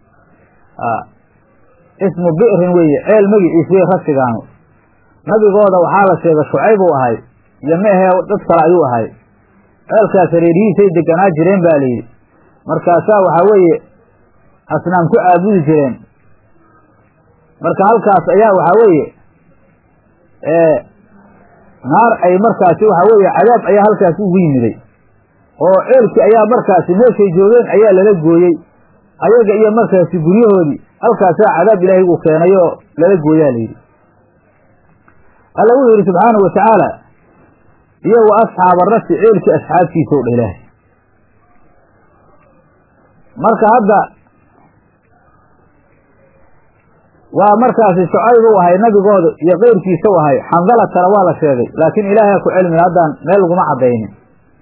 ismu bi'rin weeye ceel magiciis wey rasigaanu nabigooda waxaa la sheegay shucayb uu ahay iyo ma ahee dad kale ayuu ahay ceelkaas hareerihiisay deganaa jireen ba layidhi markaasaa waxaa weeye asnaam ku caabudi jireen marka halkaas ayaa waxaa weeye naar ay markaasi waxaa weeye cadaab ayaa halkaasi ugu yimiday oo ceelkii ayaa markaasi meeshay joogeen ayaa lala gooyey ayaga iyo markaasi guryahoodii halkaasaa cadaab ilaahay uu keenay oo lala gooyaa layidhi alla wuxuu yidhi subxaanahu wa tacaala iyo wa asxaaba rasi ceelkii asxaabtiisa o dha ilaahay marka hadda waa markaasi shucayb u ahay nabigooda iyo keyrkiisa u ahay xandalatana waa la sheegay laakiin ilaahay ku cilmin haddaan meel laguma caddaynin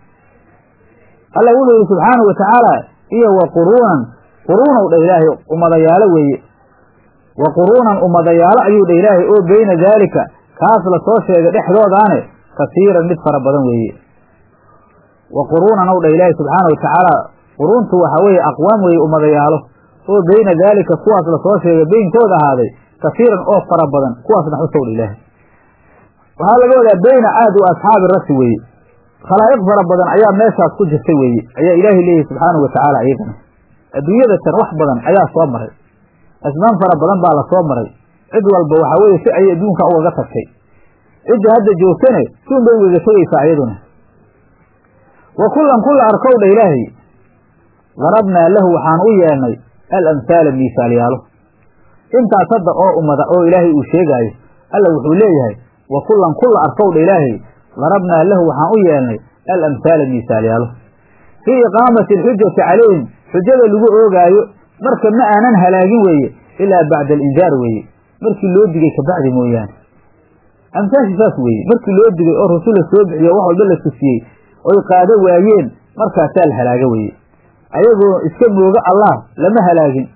alla wuxuu yidhi subxaanahu wa tacaala iyo wa quruunan quruunow dha ilaahay ummadayaalo weeye wa quruunan ummadayaalo ayuu dha ilaahay oo beyna daalika kaas la soo sheegay dhexdoodaane kasiiran mid fara badan weeye wa quruunan ow dha ilaahay subxaana wa tacaala quruuntu waxaa weeye aqwaam weeye ummadayaalo oo beyna daalika kuwaas lasoo sheegay beynkooda ahaaday kasiiran oo fara badan kuwaasna xusow dha ilaahay waxaa laga wadaa beyna caad wa asxaabi rasi weeye khalaa'iq fara badan ayaa meeshaas ku jirtay weeye ayaa ilaahay leeyahy subxaanahu wa tacaala iyagana adduunyada tan wax badan ayaa soo maray asmaan fara badan baa la soo maray cid walba waxaa weeye si ayay adduunka ugaga tagtay cidda hadda joogtane suun bay ugaga tegaysaa iyaduna wa kullan kulla arkow dha ilaahay darabnaa lahu waxaan u yeelnay alamhaala miisaalyaalo intaas hadda oo ummada oo ilaahay uu sheegaayo alla wuxuu leeyahay wa kullan kulla arkow dha ilaahay darabnaa lahu waxaan u yeelnay alamhaala miisaalyaalo fii iqaamati alxujati calayhim xujada lagu oogaayo marka ma aanan halaagin weeye ilaa bacda alindaar weeye markii loo digay kabacdi mooyaane amsaashi saas weeye markii loo digay oo rasul la soo bixiyo wax walba la tusiyey oy qaado waayeen markaasaa la halaaga weeye ayagoo iska mooga allah lama halaagin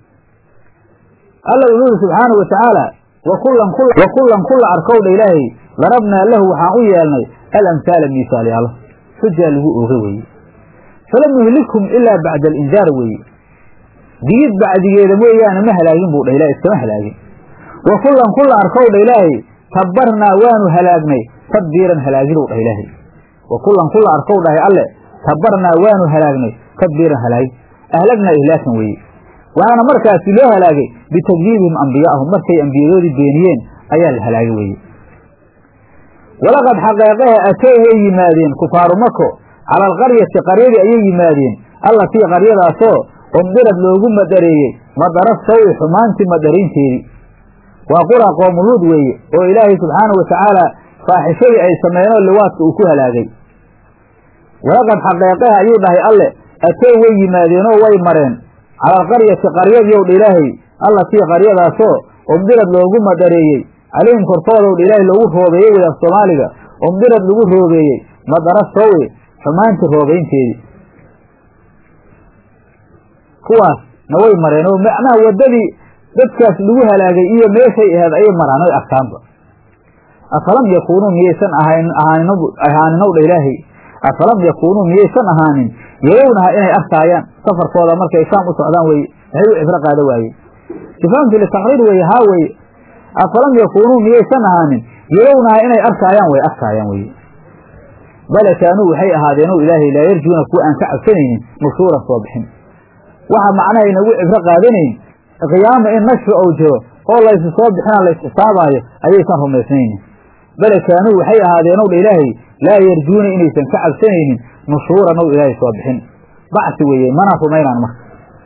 alla wuxuu yidhi subxaana wa tacaala wa kullan kulla arkowdha ilaahay darabnaa lahu waxaan u yeelnay alamhaala miisaalyaalo xujaa lagu ooga weeye falam yuhlikhum ilaa bacda alindaar weeye digid bacdigeeda mooyaane ma halaagin buu dha ilahay iskama halaagin wa kullan kulla arkowdha ilaahay tabbarnaa waanu halaagnay tadbiiran halaaginow dhah ilaahay wa kullan kulla arkow dhahay alle tabbarnaa waanu halaagnay tadbiiran halaagin ahlagnaa ihlaakan weeye waxaana markaasi loo halaagay bitakdiibihim ambiyaahum markay ambiyadoodii beeniyeen ayaa la halaagay weeye walaqad xaqeeqaha atow way yimaadeen kufaaru mako cala alqaryati qaryadii ayay yimaadeen allatii qaryadaasoo umdirad loogu madareeyey madara sawi xumaantii madaraynteedii waa qura qoomuluud weeye oo ilaahay subxaanahu watacaala faaxishadii ay sameeyeenoo liwaadka uu ku halaagay walaqad xaqeeqaha ayuu dhahay alle atow way yimaadeenoo way mareen cala alqaryati qaryadii dha ilaahay allatii qaryadaasoo umdirad loogu madareeyey calayhim korkoodaw dha ilaahay loogu roobeeyey wey af soomaaliga umdirad lagu roobeeyey madara sawi xumaantii roobaynteedii kuwaas na way mareen oo macnaha waddadii dadkaas lagu halaagay iyo meeshay aheed ayay maraan oy arkaanba afalam yakuunuu miyaysan ahaaninw dha ilaahay afalam yakuunuu miyaysan ahaanin yarownaha inay arkaayaan safarkooda markay shaam u socdaan weye maxay u cibro qaada waayeen sifaamti litaqriir weye haa weye afalam yakuunuu miyaysan ahaanin yarownaha inay arkaayaan way arkaayaan weye bale kaanuu waxay ahaadeeno ilaahay laa yarjuuna kuwa aan ka cabsanaynin nushuuran soo bixin waxa macnaha inagu cibro qaadanayn qiyaama in nashri ou jiro oo laysu soo bixina lays xisaabaayo ayaysan rumaysnaynin bale kaanuu waxay ahaadeenow dha ilaahay laa yarjuuna inaysan ka cabsanaynin nushuuran ow ilaahay soo bixin bacsi weeye mana rumaynaan marka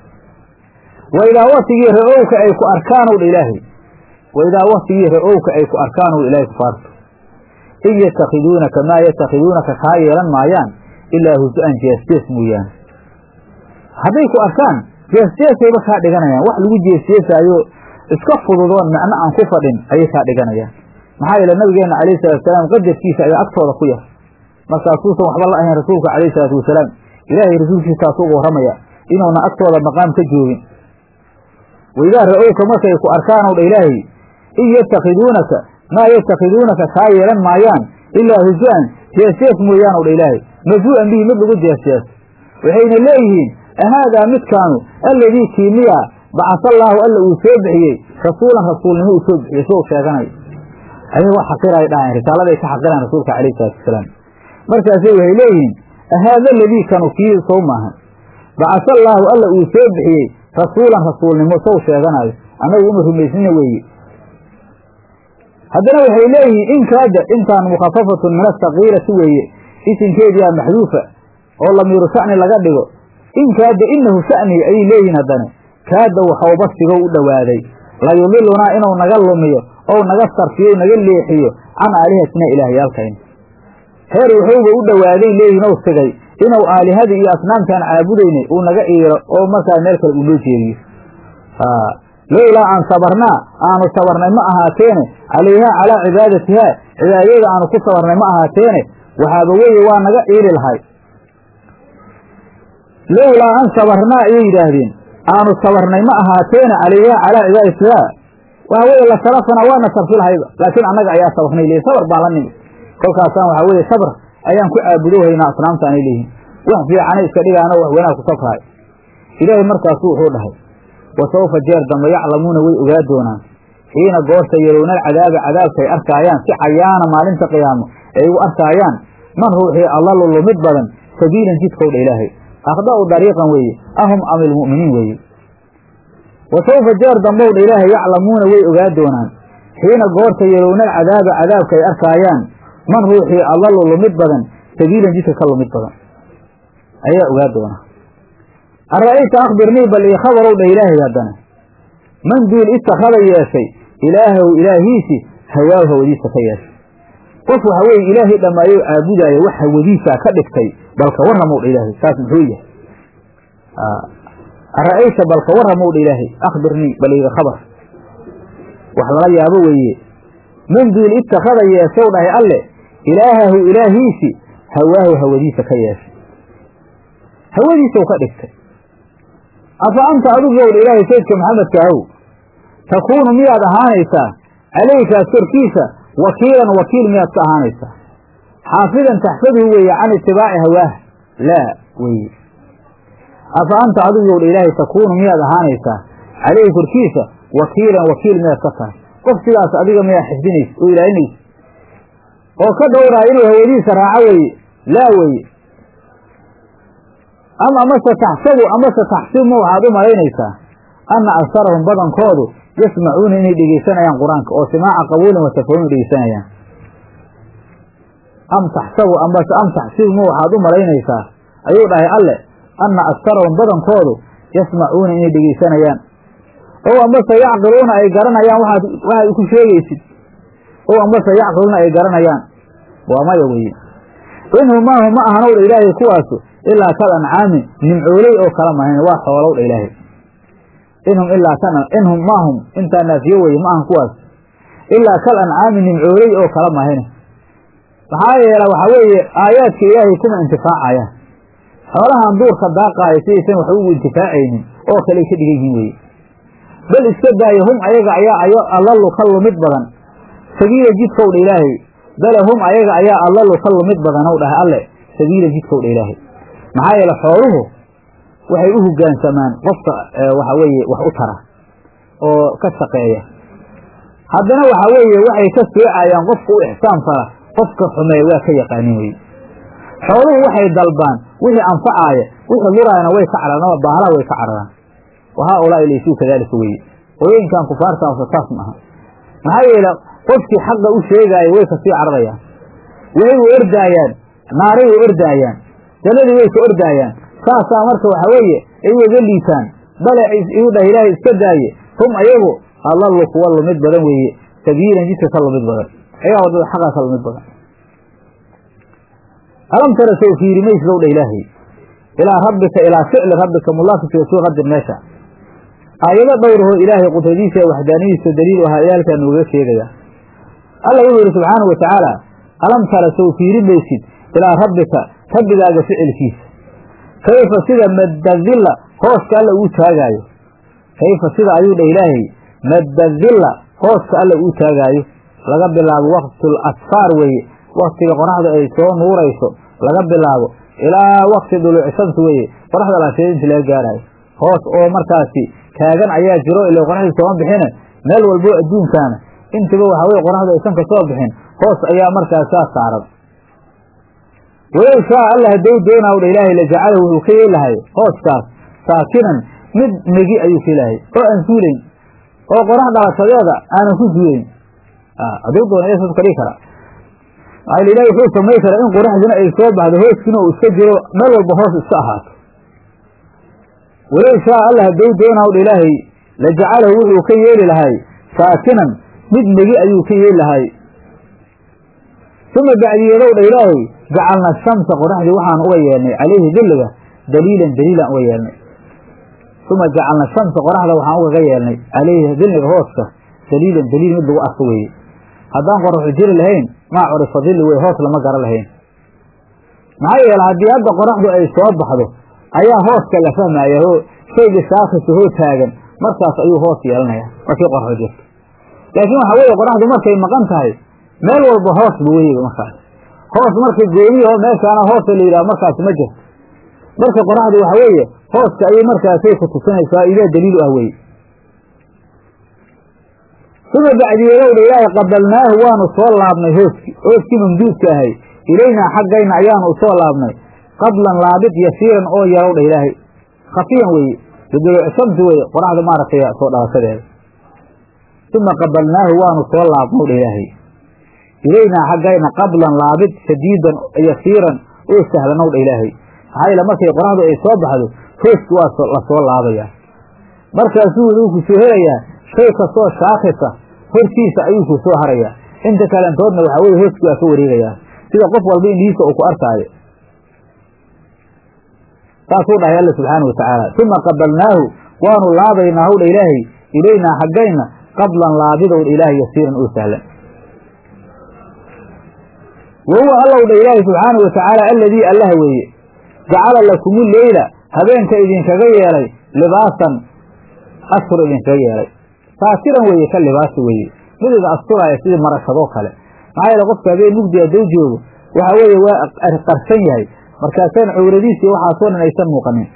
wa idaa watigii ra-owka ay ku arkaanow dha ilaahay wa idaa watigii ra-owka ay ku arkaanow ilaahay kufaartu in yatakhiduunaka maa yatakhiduunaka kaa yeelan maayaan ilaa husu-an jeesjees mooyaane hadday ku arkaan jeesjeesayba kaa dhiganayaan wax lagu jeesjeesaayo iska fududoon macno aan ku fadhin ayay kaa dhiganayaan maxaa yeele nabigeenna calayhi salaatusalaam qadarkiisa ayaa agtooda ku yar markaasuusan waxba la ahayn rasuulka calayhi salaatu wasalaam ilaahay rasuulkiisaas uga warramaya inuuna agtooda maqaam ka joogin waidaa ra-owka markay ku arkaanow dha ilaahay in yatakhiduunaka maa yatakhiduunaka kaa yeelan maayaan ilaa husu-an jeesjees mooyaanow dha ilaahay masu-an bihi mid lagu jeesjees waxayna leeyihiin ahaadaa midkaanu alladii kiimiya bacasallaahu alla uu soo bixiyey rasuulan rasuulnimo uu soo bixiyey soo sheeganayo ayagoo xaqiray dhahayn risaaladay ka xaqiraan rasuulka calayhi salaatu wasalaam markaasay waxay leeyihiin ahaada aladii kanu kii sow maahan bacasallaahu alla uu soo bixiyey rasuulan rasuulnimo sow sheeganayo annagu uma rumaysnina weeye haddana waxay leeyihiin in kaada intaan mukhafafatun min asakiirati weeye isinkeediyaa maxduufa oo lamiiru sha'ni laga dhigo in kaada inahu sha'ni ayay leeyihiin haddana kaada waxauba sigow u dhowaaday layudilunaa inuu naga lumiyo ou naga sarfiyo naga leexiyo can aalihatina ilaahyaalkayna heer wuxuuba u dhowaaday leeyihin ou sigay inuu aalihadii iyo asnaamtaan caabudaynay uu naga iiro oo markaa meel kale uu noo jeediyo lowlaa aan sabarnaa aanu sabarnay ma ahaateene calayhaa calaa cibaadatihaa cibaadada aanu ku sabarnay ma ahaateene waxaaba weye waa naga iili lahay lowlaa an sabarnaa ayay yidhaahdeen aanu sabarnay ma ahaateene calayhaa calaa cibaadatihaa waxa weye la sarafanaa waana sarfi lahayba laakiin annaga ayaa sabarnay leeyihin sabar baan la nimid kolkaasaan waxaa weye sabr ayaan ku caabudohaynaa asnaamta aanay leeyihin wax fiicanay iska dhigaano wax wanaag ku safraay ilaahay markaasu wuxuu dhahay wa sawfa jeer dambe yaclamuuna way ogaa doonaan xiina goorta yarownal cadaaba cadaabkaay arkaayaan si cayaana maalinta qiyaamo ay u arkaayaan man ruuxii allalu lumid badan sabiilan jidkowdha ilaahay akhda'u dariiqan weeye ahum am ilmu'miniin weeye wa sawfa jeer dambowdha ilaahay yaclamuuna way ogaa doonaan xiina goorta yarownal cadaaba cadaabka ay arkaayaan man ruuxii allalu lumid badan sabiilan jidka ka lumid badan ayaa ogaa doona ara'ayta akhbirnii bal ii khabarow dha ilaahay haddana man duul ittakhada yeeshay ilaahow ilaahiisi hawaaw hawadiisa ka yeeshay qof waxa weeye ilaahay dhammaayou caabudaaya wax hawadiisaa ka dhigtay balka warramow dha ilaahay saas muxuu yahay ara'ayta balka warramow dha ilaahay akhbirnii bal iiga khabar wax lala yaabo weeye man duul ittakhada yeeshow dhahay alle ilaahahu ilaahiisi hawaahu hawadiisa ka yeeshay hawadiisau ka dhigtay afa anta adigowdha ilaahay saydka maxamedka ahow takuunu miyaad ahaanaysaa calaykaas korkiisa wakiilan wakiil miyaad ka ahaanaysaa xaafidan taxfaduhu weeye can itibaaci hawaah laa weye afa anta adigowdha ilaahay takuunu miyaad ahaanaysaa calayhi korkiisa wakiilan wakiil miyaad ka tahay qof sidaas adiga miyaa xifdinaysa oo ilaalinaysa oo ka dhowraaya inuu hawadiisa raaco weeye laa weye ama amase taxsabu amase taxsibu waxaad u malaynaysaa anna agsarahum badankoodu yasmacuuna inay dhegeysanayaan qur-aanka oo simaaca qabuulin wa tafahum dhegeysanayaan am taxsabu ambase am taxsibu ma waxaad u malaynaysaa ayuu dhahay alle anna aktarahum badankoodu yasmacuuna inay dhegaysanayaan ow ambase yacqiluuna ay garanayaan waxaad waxaad ku sheegaysid ow ambase yacqiluuna ay garanayaan waa maya weye inhum maahu ma ahanow dha ilaahay kuwaasu ilaa kal ancaamin nimcooley oo kala mahayn waa xoolow dha ilaahay inhum ilaa kan inhum maahum intaa naafiyo weye ma ahan kuwaas ilaa kal ancaami nimcooley oo kala mahayne maxaa yeela waxaa weeye aayaadka ilaahay kuma intifaacayaan xoolahan duurka daaqaaya sidaysan wax ugu intifaacaynin oo kale ay ka dhigan yihiin weye bal iska daaya hum ayaga ayaa ayo allalu ka lumid badan sabiila jidkow dha ilaahay bale hum ayaga ayaa allalu ka lumid badanow dhahay alle sabiila jidkow dha ilaahay maxaa yeele xooluhu waxay u hoggaansamaan qofka waxa weeye wax u tara oo ka shaqeeya haddana waxa weeye waxay ka soocayaan qofka u ixsaan fala qofka xumeeya waa ka yaqaanin weye xooluhu waxay dalbaan wixii anfacaaya wixii luraayana way ka cararaan ama baahalaha way ka cararaan wa haa ulaa'i laysuu kadaalika weye hooyooyinkan kufaartaasa saas ma aha maxaa yeele qofkii xaqa u sheegaaya way kasii cararayaan way u ordaayaan naaray u ordaayaan jannadii way ka ordaayaan saasaa marka waxa weeye ay ugaga liitaan bale iu dhah ilaahay iska daaye hum ayagu allalu kuwa lumid badan weeye sabiilan jidka ka lumid badan ayaa waddada xaqaa ka lumid badan alam tara sow fiiri maysidow dha ilaahay ilaa rabbika ilaa ficli rabbika mulaafika suu qadir meesha aayado dhowrahoo ilaahay qudradiisa ee waxdaaniyadiisa daliil u ahaa ayaalkaa noogaga sheegaya alla wuxuu yidhi subxaanau wa tacaala alam tara sow fiiri maysid ilaa rabbika rabbigaaga ficilkiisa kayfa sida maddadilla hooska alla uu taagaayo kayfa sida ayuu dha ilaahay maddadilla hooska alla uu taagaayo laga bilaabo waqtul asfaar weeye waktiga qoraxda ay soo nuurayso laga bilaabo ilaa wakti duluuci shamsi weeye qoraxda laasheed inta laga gaaraayo hoos oo markaasi taagan ayaa jiro ila qoraxdii sooma bixine meel walbo adduunkaana intiba waxa weye qoraxdu aysan ka soo bixin hoos ayaa markaas saa saaran walow shaa alla haddou doonaw dha ilaahay lajacala wuxuu ka yeelahay hooskaas saakinan mid negi ayuu ka yeelahay oo aan suulayn oo qorax dhalashadeeda aanan ku suulayn hadduu doona yaa saas ka dhigi kara maxaa ilahi wuxuu samay karaa in qoraxdina ay soo baxdo hooskiina uu iska jiro meel walba hoos iska ahaato walow shaa alla haddou doonaw dha ilaahay lajacalahu wuxuu ka yeeli lahay saakinan mid negi ayuu ka yeeli lahay uma bacdiyeedow dha ilaahay jacalna shamsa qoraxdii waxaan uga yeelnay calayhi dilliga daliilan daliilaan uga yeelnay uma jacalna shamsa qoraxda waxaan ugaga yeelnay calayhi dilliga hooska daliilan daliil mid lagu arko weeye haddaan qoraxu jiri lahayn maa curifa dilli wey hoos lama garan lahayn maxaa yeele haddii hadda qoraxdu ay soo baxdo ayaa hooska la fahmaya oo shayga shaakisa hoo taagan markaas ayuu hoos yeelanaya markii qoraxdu jirto laakiin waxaa weeye qoraxdu markay maqan tahay meel walba hoos bu weyga markaas hoos marka gooniyaho meeshaana hoosa la yidhaha markaas ma jirto marka qoraxdu waxa weeye hooska ayay markaasay ku tusinaysaa idaa daliil u ah weye uma bacdiyeedowdha ilaahay qabalnaahu waanu soo laabnay hooskii hooskii mamduudka ahay ilaynaa xaggayna ayaanu usoo laabnay qablan laabid yasiiran oo yarowdha ilaahay khafiyan weeye biduluuci shamsi weye qoraxda maaragtay soo dhalashadeeda uma qabalnaahu waanu soo laabnowdha ilaahay ilaynaa xaggayna qablan laabid shadiidan yasiiran oo sahlanowdha ilaahay maxaa yeele markay qoraxdu ay soo baxdo hooski waa la soo laabayaa markaasuu wuxuu ku soo helayaa shay kastoo shaakisa hortiisa ayuu ku soo harayaa inta kalentoodna waxaa weye hooski waa ka wareegayaa sida qof walba indhihiisa uu ku arkaayo saasuu dhahay alla subxaana watacaala uma qabalnaahu waanu laabaynaa howdha ilaahay ilaynaa xaggayna qablan laabidowdha ilaahay yasiiran oo sahlan wa huwa allowdha ilaahay subxaana wa tacaala alladii allah weeye jacala lakumu leyla habeenka idinkaga yeelay libaasan astur idinkaga yeelay saasiran weeye ka libaasi weeye mid idin asturaaya sidii marashadoo kale maxaa yeele qofka habeen mugdi hadduu joogo waxa weeye waa qarsan yahay markaasaan cawradiisi waxaasoo dhan aysan muuqanin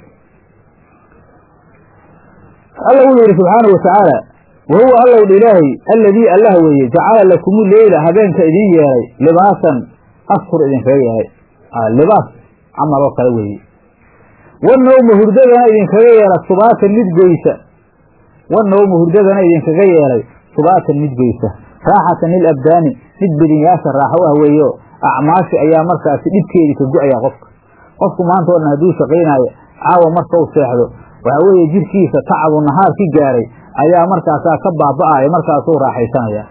alla wuxuu yidhi subxaanau watacaala wa huwa allowdha ilaahay alladii allah weeye jacala lakumu leyla habeenka idin yeelay libaasan astur idinkaga yeelay libaas camal oo kale weeye wanawma hurdadana idinkaga yeela subaatan mid goysa wanawma hurdadana idinkaga yeelay subaatan mid goysa raaxatan lilabdaani mid bedinyaasha raaxo ah weeyo acmaashi ayaa markaasi dhibkeedii ka go-ayaa qofka qofku maanta oo dhan hadduu shaqaynaayo caawa markau seexdo waxaa weeye jirkiisa tacabu nahaar ki gaaray ayaa markaasaa ka baaba'aya markaasuu raaxaysanaya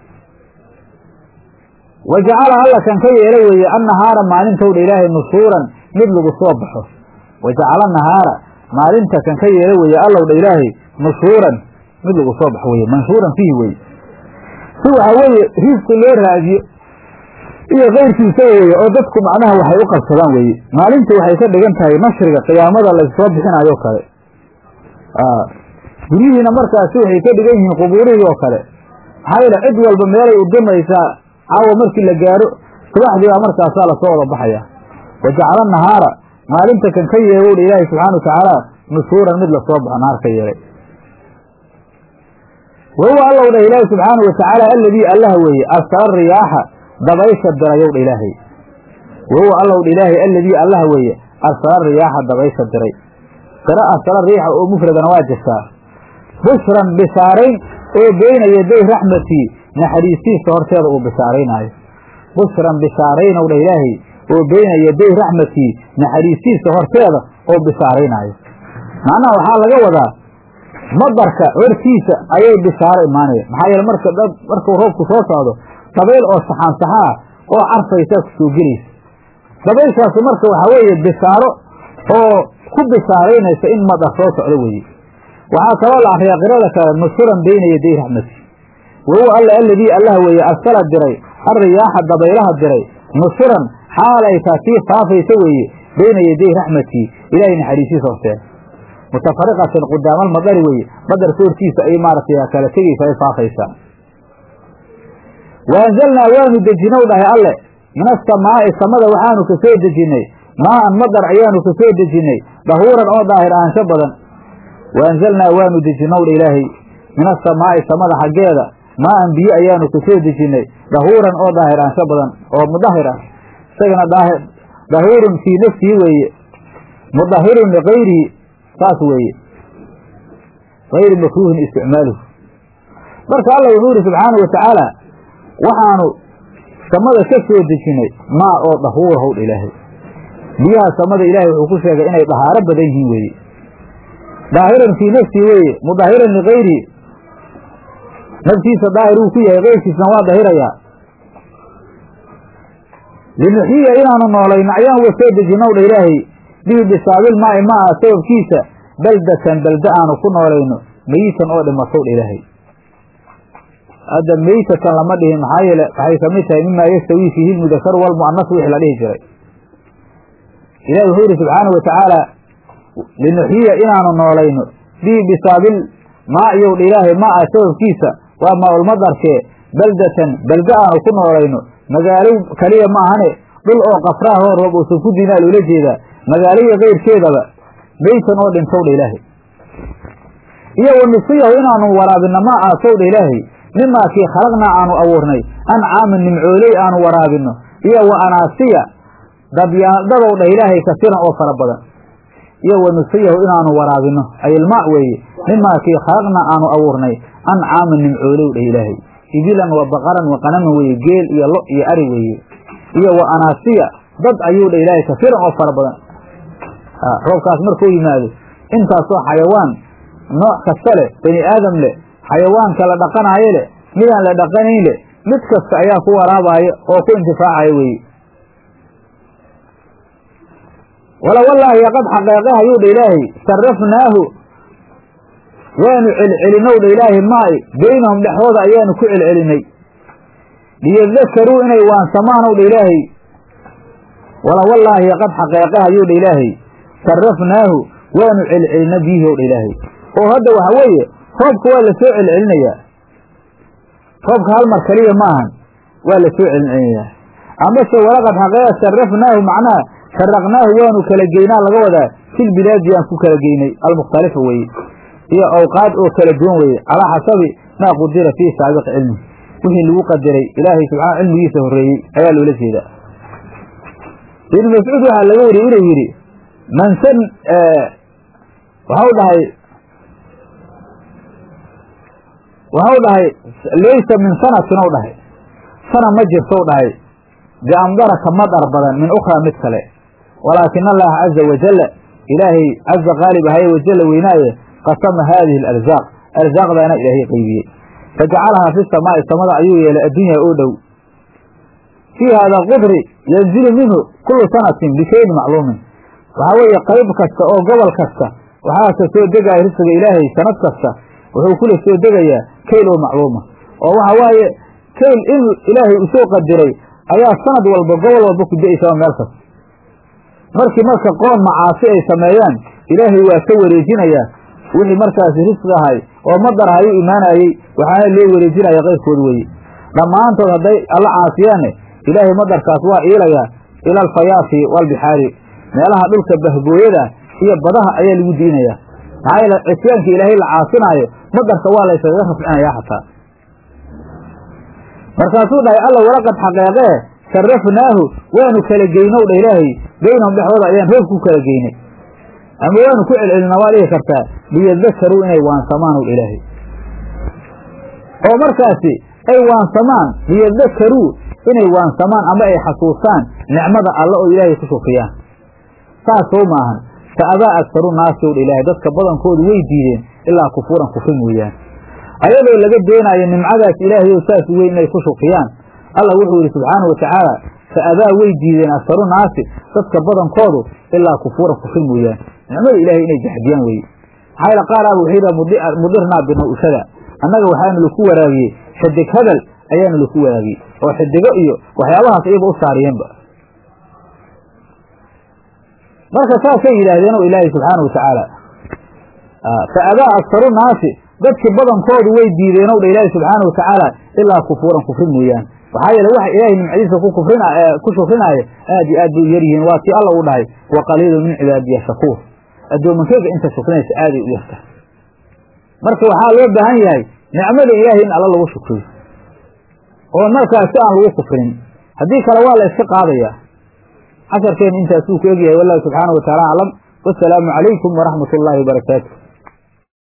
wa jacala alla kan ka yeela weeye annahaara maalintowdha ilaahay nushuuran mid lagu soo baxo wa jacala nahaara maalinta kan ka yeela weeye allowdha ilaahay nushuuran mid lagu soo baxo weye manshuuran fiihi weye si waxaa weeye riisqi loo raadiyo iyo keyrkiisa weeye oo dadku macnaha waxay u qabsadaan weeye maalintii waxay ka dhigan tahay nashriga qiyaamada laysoo bixinayo kale guryihiina markaasi waxay ka dhigan yihiin qubuurihii oo kale maxaa yeele cid walba meelay udamaysaa caawa markii la gaaro subaxdiibaa markaasaa lasoo wada baxaya wa jacala nahaara maalinta kan ka yeelowdha ilaahi subxaana wa tacaala nushuuran mid lasoo baxo naar ka yeelay wa huwa allow dhah ilaahi subxaana wa tacaala alladii allaha weeye arsala riyaaxa dabaysha dirayow dha ilaahay wa huwa allow dha ilaahay alladii allaha weeye arsala riyaaxa dabaysha diray sira arsala riixa oo mufradana waa jirtaa bushran bishaarayn oo beyna yaday raxmatii naxariistiisa horteeda uu bishaaraynaayo bushran bishaaraynow dha ilaahay oo beyna yaday raxmatii naxariistiisa horteeda oo bishaaraynaayo macnaha waxaa laga wadaa madarka hortiisa ayay bishaaro imaanaya maxaa yeele marka dad markuu roobku soo socdo dabayl oo saxaan saxa ah oo carfaysaa ku soo gelaysa dabayshaasi marka waxaa weeye bishaaro oo ku bishaaraynaysa in madar soo socdo weeye waxaa kaloo la akriyaa qirada kale nushuran beyna yaday raxmati wa huwa alla alladii allah weeye arsala diray alriyaaxa dabaylaha diray nushuran xaal ay taa sii faafaysa weeye beyna yaday raxmatii ilaahay naxariisiisa horteeda mutafariqatan qudaamal madari weeye madarka hortiisa ay maaragtay kala tegaysa ay faafaysaa wa anzalnaa waanu dejinow dhahay alle min asamaa'i samada waxaanu ka soo dejinnay maa'an madar ayaanu ka soo dejinnay dahuuran oo daahir ahaansho badan wa anzalnaa waanu dejinow dha ilaahay min asamaa'i samada xaggeeda maa'an biyo ayaanu ka soo dejinnay dahuuran oo daahir ahaansho badan oo mudahir ah isagana dahuurun fii nafsihi weeye mudahirun likayrihi saas weeye gayri makruuhin isticmaaluhu marka alla wuxuu yidhi subxaana wa tacaala waxaanu samada ka soo dejinnay maa oo dahuura howdha ilaahay biyaha samada ilaahay wuxuu ku sheegay inay dahaaro badan yihiin weeye daahiran fii nafsihi weeye mudahiran likayrihi naftiisa daahir uu ku yahay keyrkiisna waa dahirayaa linuxiya inaanu noolayno ayaan wa soo dejinow dha ilaahay bihi bisaabil maa'i ma aha sababkiisa baldatan balda aanu ku noolayno meyitan oo dhimatow dha ilaahay hadda meytatan lama dhihin maxaa yeele waxay kamid tahay mimaa yastawii fiihi lmudakaru walmu'anas wixii la dhihi jiray ilahi wuxuu yidhi subxaanau wa tacaala linuxiya inaanu noolayno bihi bisaabil maa'iyow dha ilaahay ma ah sababkiisa waa maaulmadarkee baldatan balda aanu ku noolayno magaalo kaliya ma ahane dhul oo qafraahoo roob uusan ku diinaa loola jeedaa magaaloya keyrkeedaba meytan oo dhintow dha ilaahay iyo wa nusiyahu inaanu waraabinno ma aasow dha ilaahay mimaa kii khalaqnaa aanu abuurnay ancaamin nimcooley aanu waraabinno iyo wa anaasiya dabyaadadow dhah ilaahay kasiran oo fara badan iyo wa nusiyahu inaanu waraabinno ayilmaa weeye mimaa kii khalaqnaa aanu abuurnay ancaamin nimcoolow dhah ilaahay ibilan wa baqaran wa qanaman weeye geel iyo lo iyo ari weeye iyo wa anaasiya dad ayuu dha ilaahay kasiran oo fara badan roobkaas markuu yimaado intaasoo xayawaan nooc kasta leh bani aadam leh xayawaanka la dhaqanaayo leh midaan la dhaqanayn leh mid kasta ayaa ku waraabaayo oo ku intifaacayo weeye wala wallaahi qad xaqeeqe hayuu dha ilaahay sarafnaahu waanu celcelinow dha ilaahay maay beynahum dhexdooda ayaanu ku celcelinay liyadakaruu inay waansamaanow dha ilaahay wala wallaahi qad xaqeeqe hayuu dha ilaahay sarafnaahu waanu celcelina biyihi ow dha ilaahay oo hadda waxa weeye roobka waa la soo celcelinayaa roobka hal mar kaliya ma ahan waa la soo celcelinayaa amase walaqad xaqeeqa sarafnaahu macnaha faraqnaahu waanu kala geynaa laga wadaa fil bilaadi aan ku kala geynay almukhtalifa weeye iyo awqaad oo kala duwan weeye calaa xasabi maa qudira fii saabiq cilmi wixii lagu qadaray ilaahay subxaana cilmigiisa horreeyey ayaa loola jeedaa ibnu mascuud waxaa laga wariyey inuu yidhi mansan waxau dhahay waxau dhahay laysa min sanatin ou dhahay sana ma jirtou dhahay biamdara ka madar badan min ukhraa mid kale walaakina allaha caza wajalla ilaahay caza qaalib ahaye wajalla weynaaye qasama haadihi alarzaaq arsaaqdaana ilaahay qeybiyey fajacalahaa fi samaa'i samada ayuu yeelay addunya oo dhow fii hada qudri yanzilu minhu kulu sanatin bishayin macluumin waxaa weeye qayb kasta oo gobol kasta waxaase soo degaya risqiga ilaahay sanad kasta wuxuu kula soo degayaa kayl oo macluuma oo waxa waaye kayl in ilaahay usoo qadiray ayaa sanad walba gobol walba ku da-aysaa meel kasta markii marka qoon macaasi ay sameeyaan ilaahay waa ka wareejinayaa wixii markaasi risqi ahay oo madar ahay u imaanayey waxaana loo wareejinaya qayrkood weeye dhammaantood hadday alla caasiyaanne ilaahay madarkaas waa iilayaa ila alfayaafi waalbixaari meelaha dhulka bahgooyada iyo badaha ayaa lagu diinayaa maxaa yeele cisyaanka ilaahay la caasinaayo madarka waa la yskaga rafcinayaa xataa markaasuu dhahay alla walaqad xaqeeqee sarafnaahu waanu kala geynow dha ilaahay beynahum dhexdooda ayaan roob ku kala geynay ama waanu ku celcelina waa dhihi kartaa liyadakaruu inay waansamaan ow ilaahay oo markaasi ay waansamaan liyadakaruu inay waansamaan ama ay xasuustaan nicmada alle oo ilaahay ku shufriyaan saas soo maahan fa abaa agtaru naasi ow dha ilaahay dadka badankoodu way diideen ilaa kufuuran kufri mooyaan ayadoo laga doonayo nimcadaas ilaahay oo saas weyn inay ku shufriyaan allah wuxuu yidhi subxaanahu watacaala fa abaa way diideen aktaru naasi dadka badankoodu ilaa kufuuran kufri mooyaan nicmada ilaahay inay jaxdiyaan weye maxaa yaele qaaraaba wuxuu yidhaha mudirnaa binawshada annaga waxaanu laku waraabiyey xidig hadal ayaanu laku waraabiyey oo xidigo iyo waxyaabahaas iyaba u saariyeenba marka saasay yidhaahdeen oo ilaahay subxaana watacaala fa abaa aktaru naasi dadkii badankoodu way diideen ow dha ilaahi subxaana watacaala ilaa kufuuran kufri mooyaan maxaa yeele waxa ilaahay nimcadiisa ku kufrin ku shufrinaayo aad iyo aad bay u yaryihiin waa tii alla u dhahay wa qaliilu min cibaadiya shakuur addoomankeyga inta shukrinaysa aaday u yarta marka waxaa loo baahan yahay nicmada ilaahay in alla lagu shukriyo oo markaas si aan lagu kufrin haddii kale waa la iska qaadayaa casharkeen intaasuu ku egyahay wallahu subxaana wa taala aclam wasalaamu calaykum waraxmat ullaahi wabarakaatu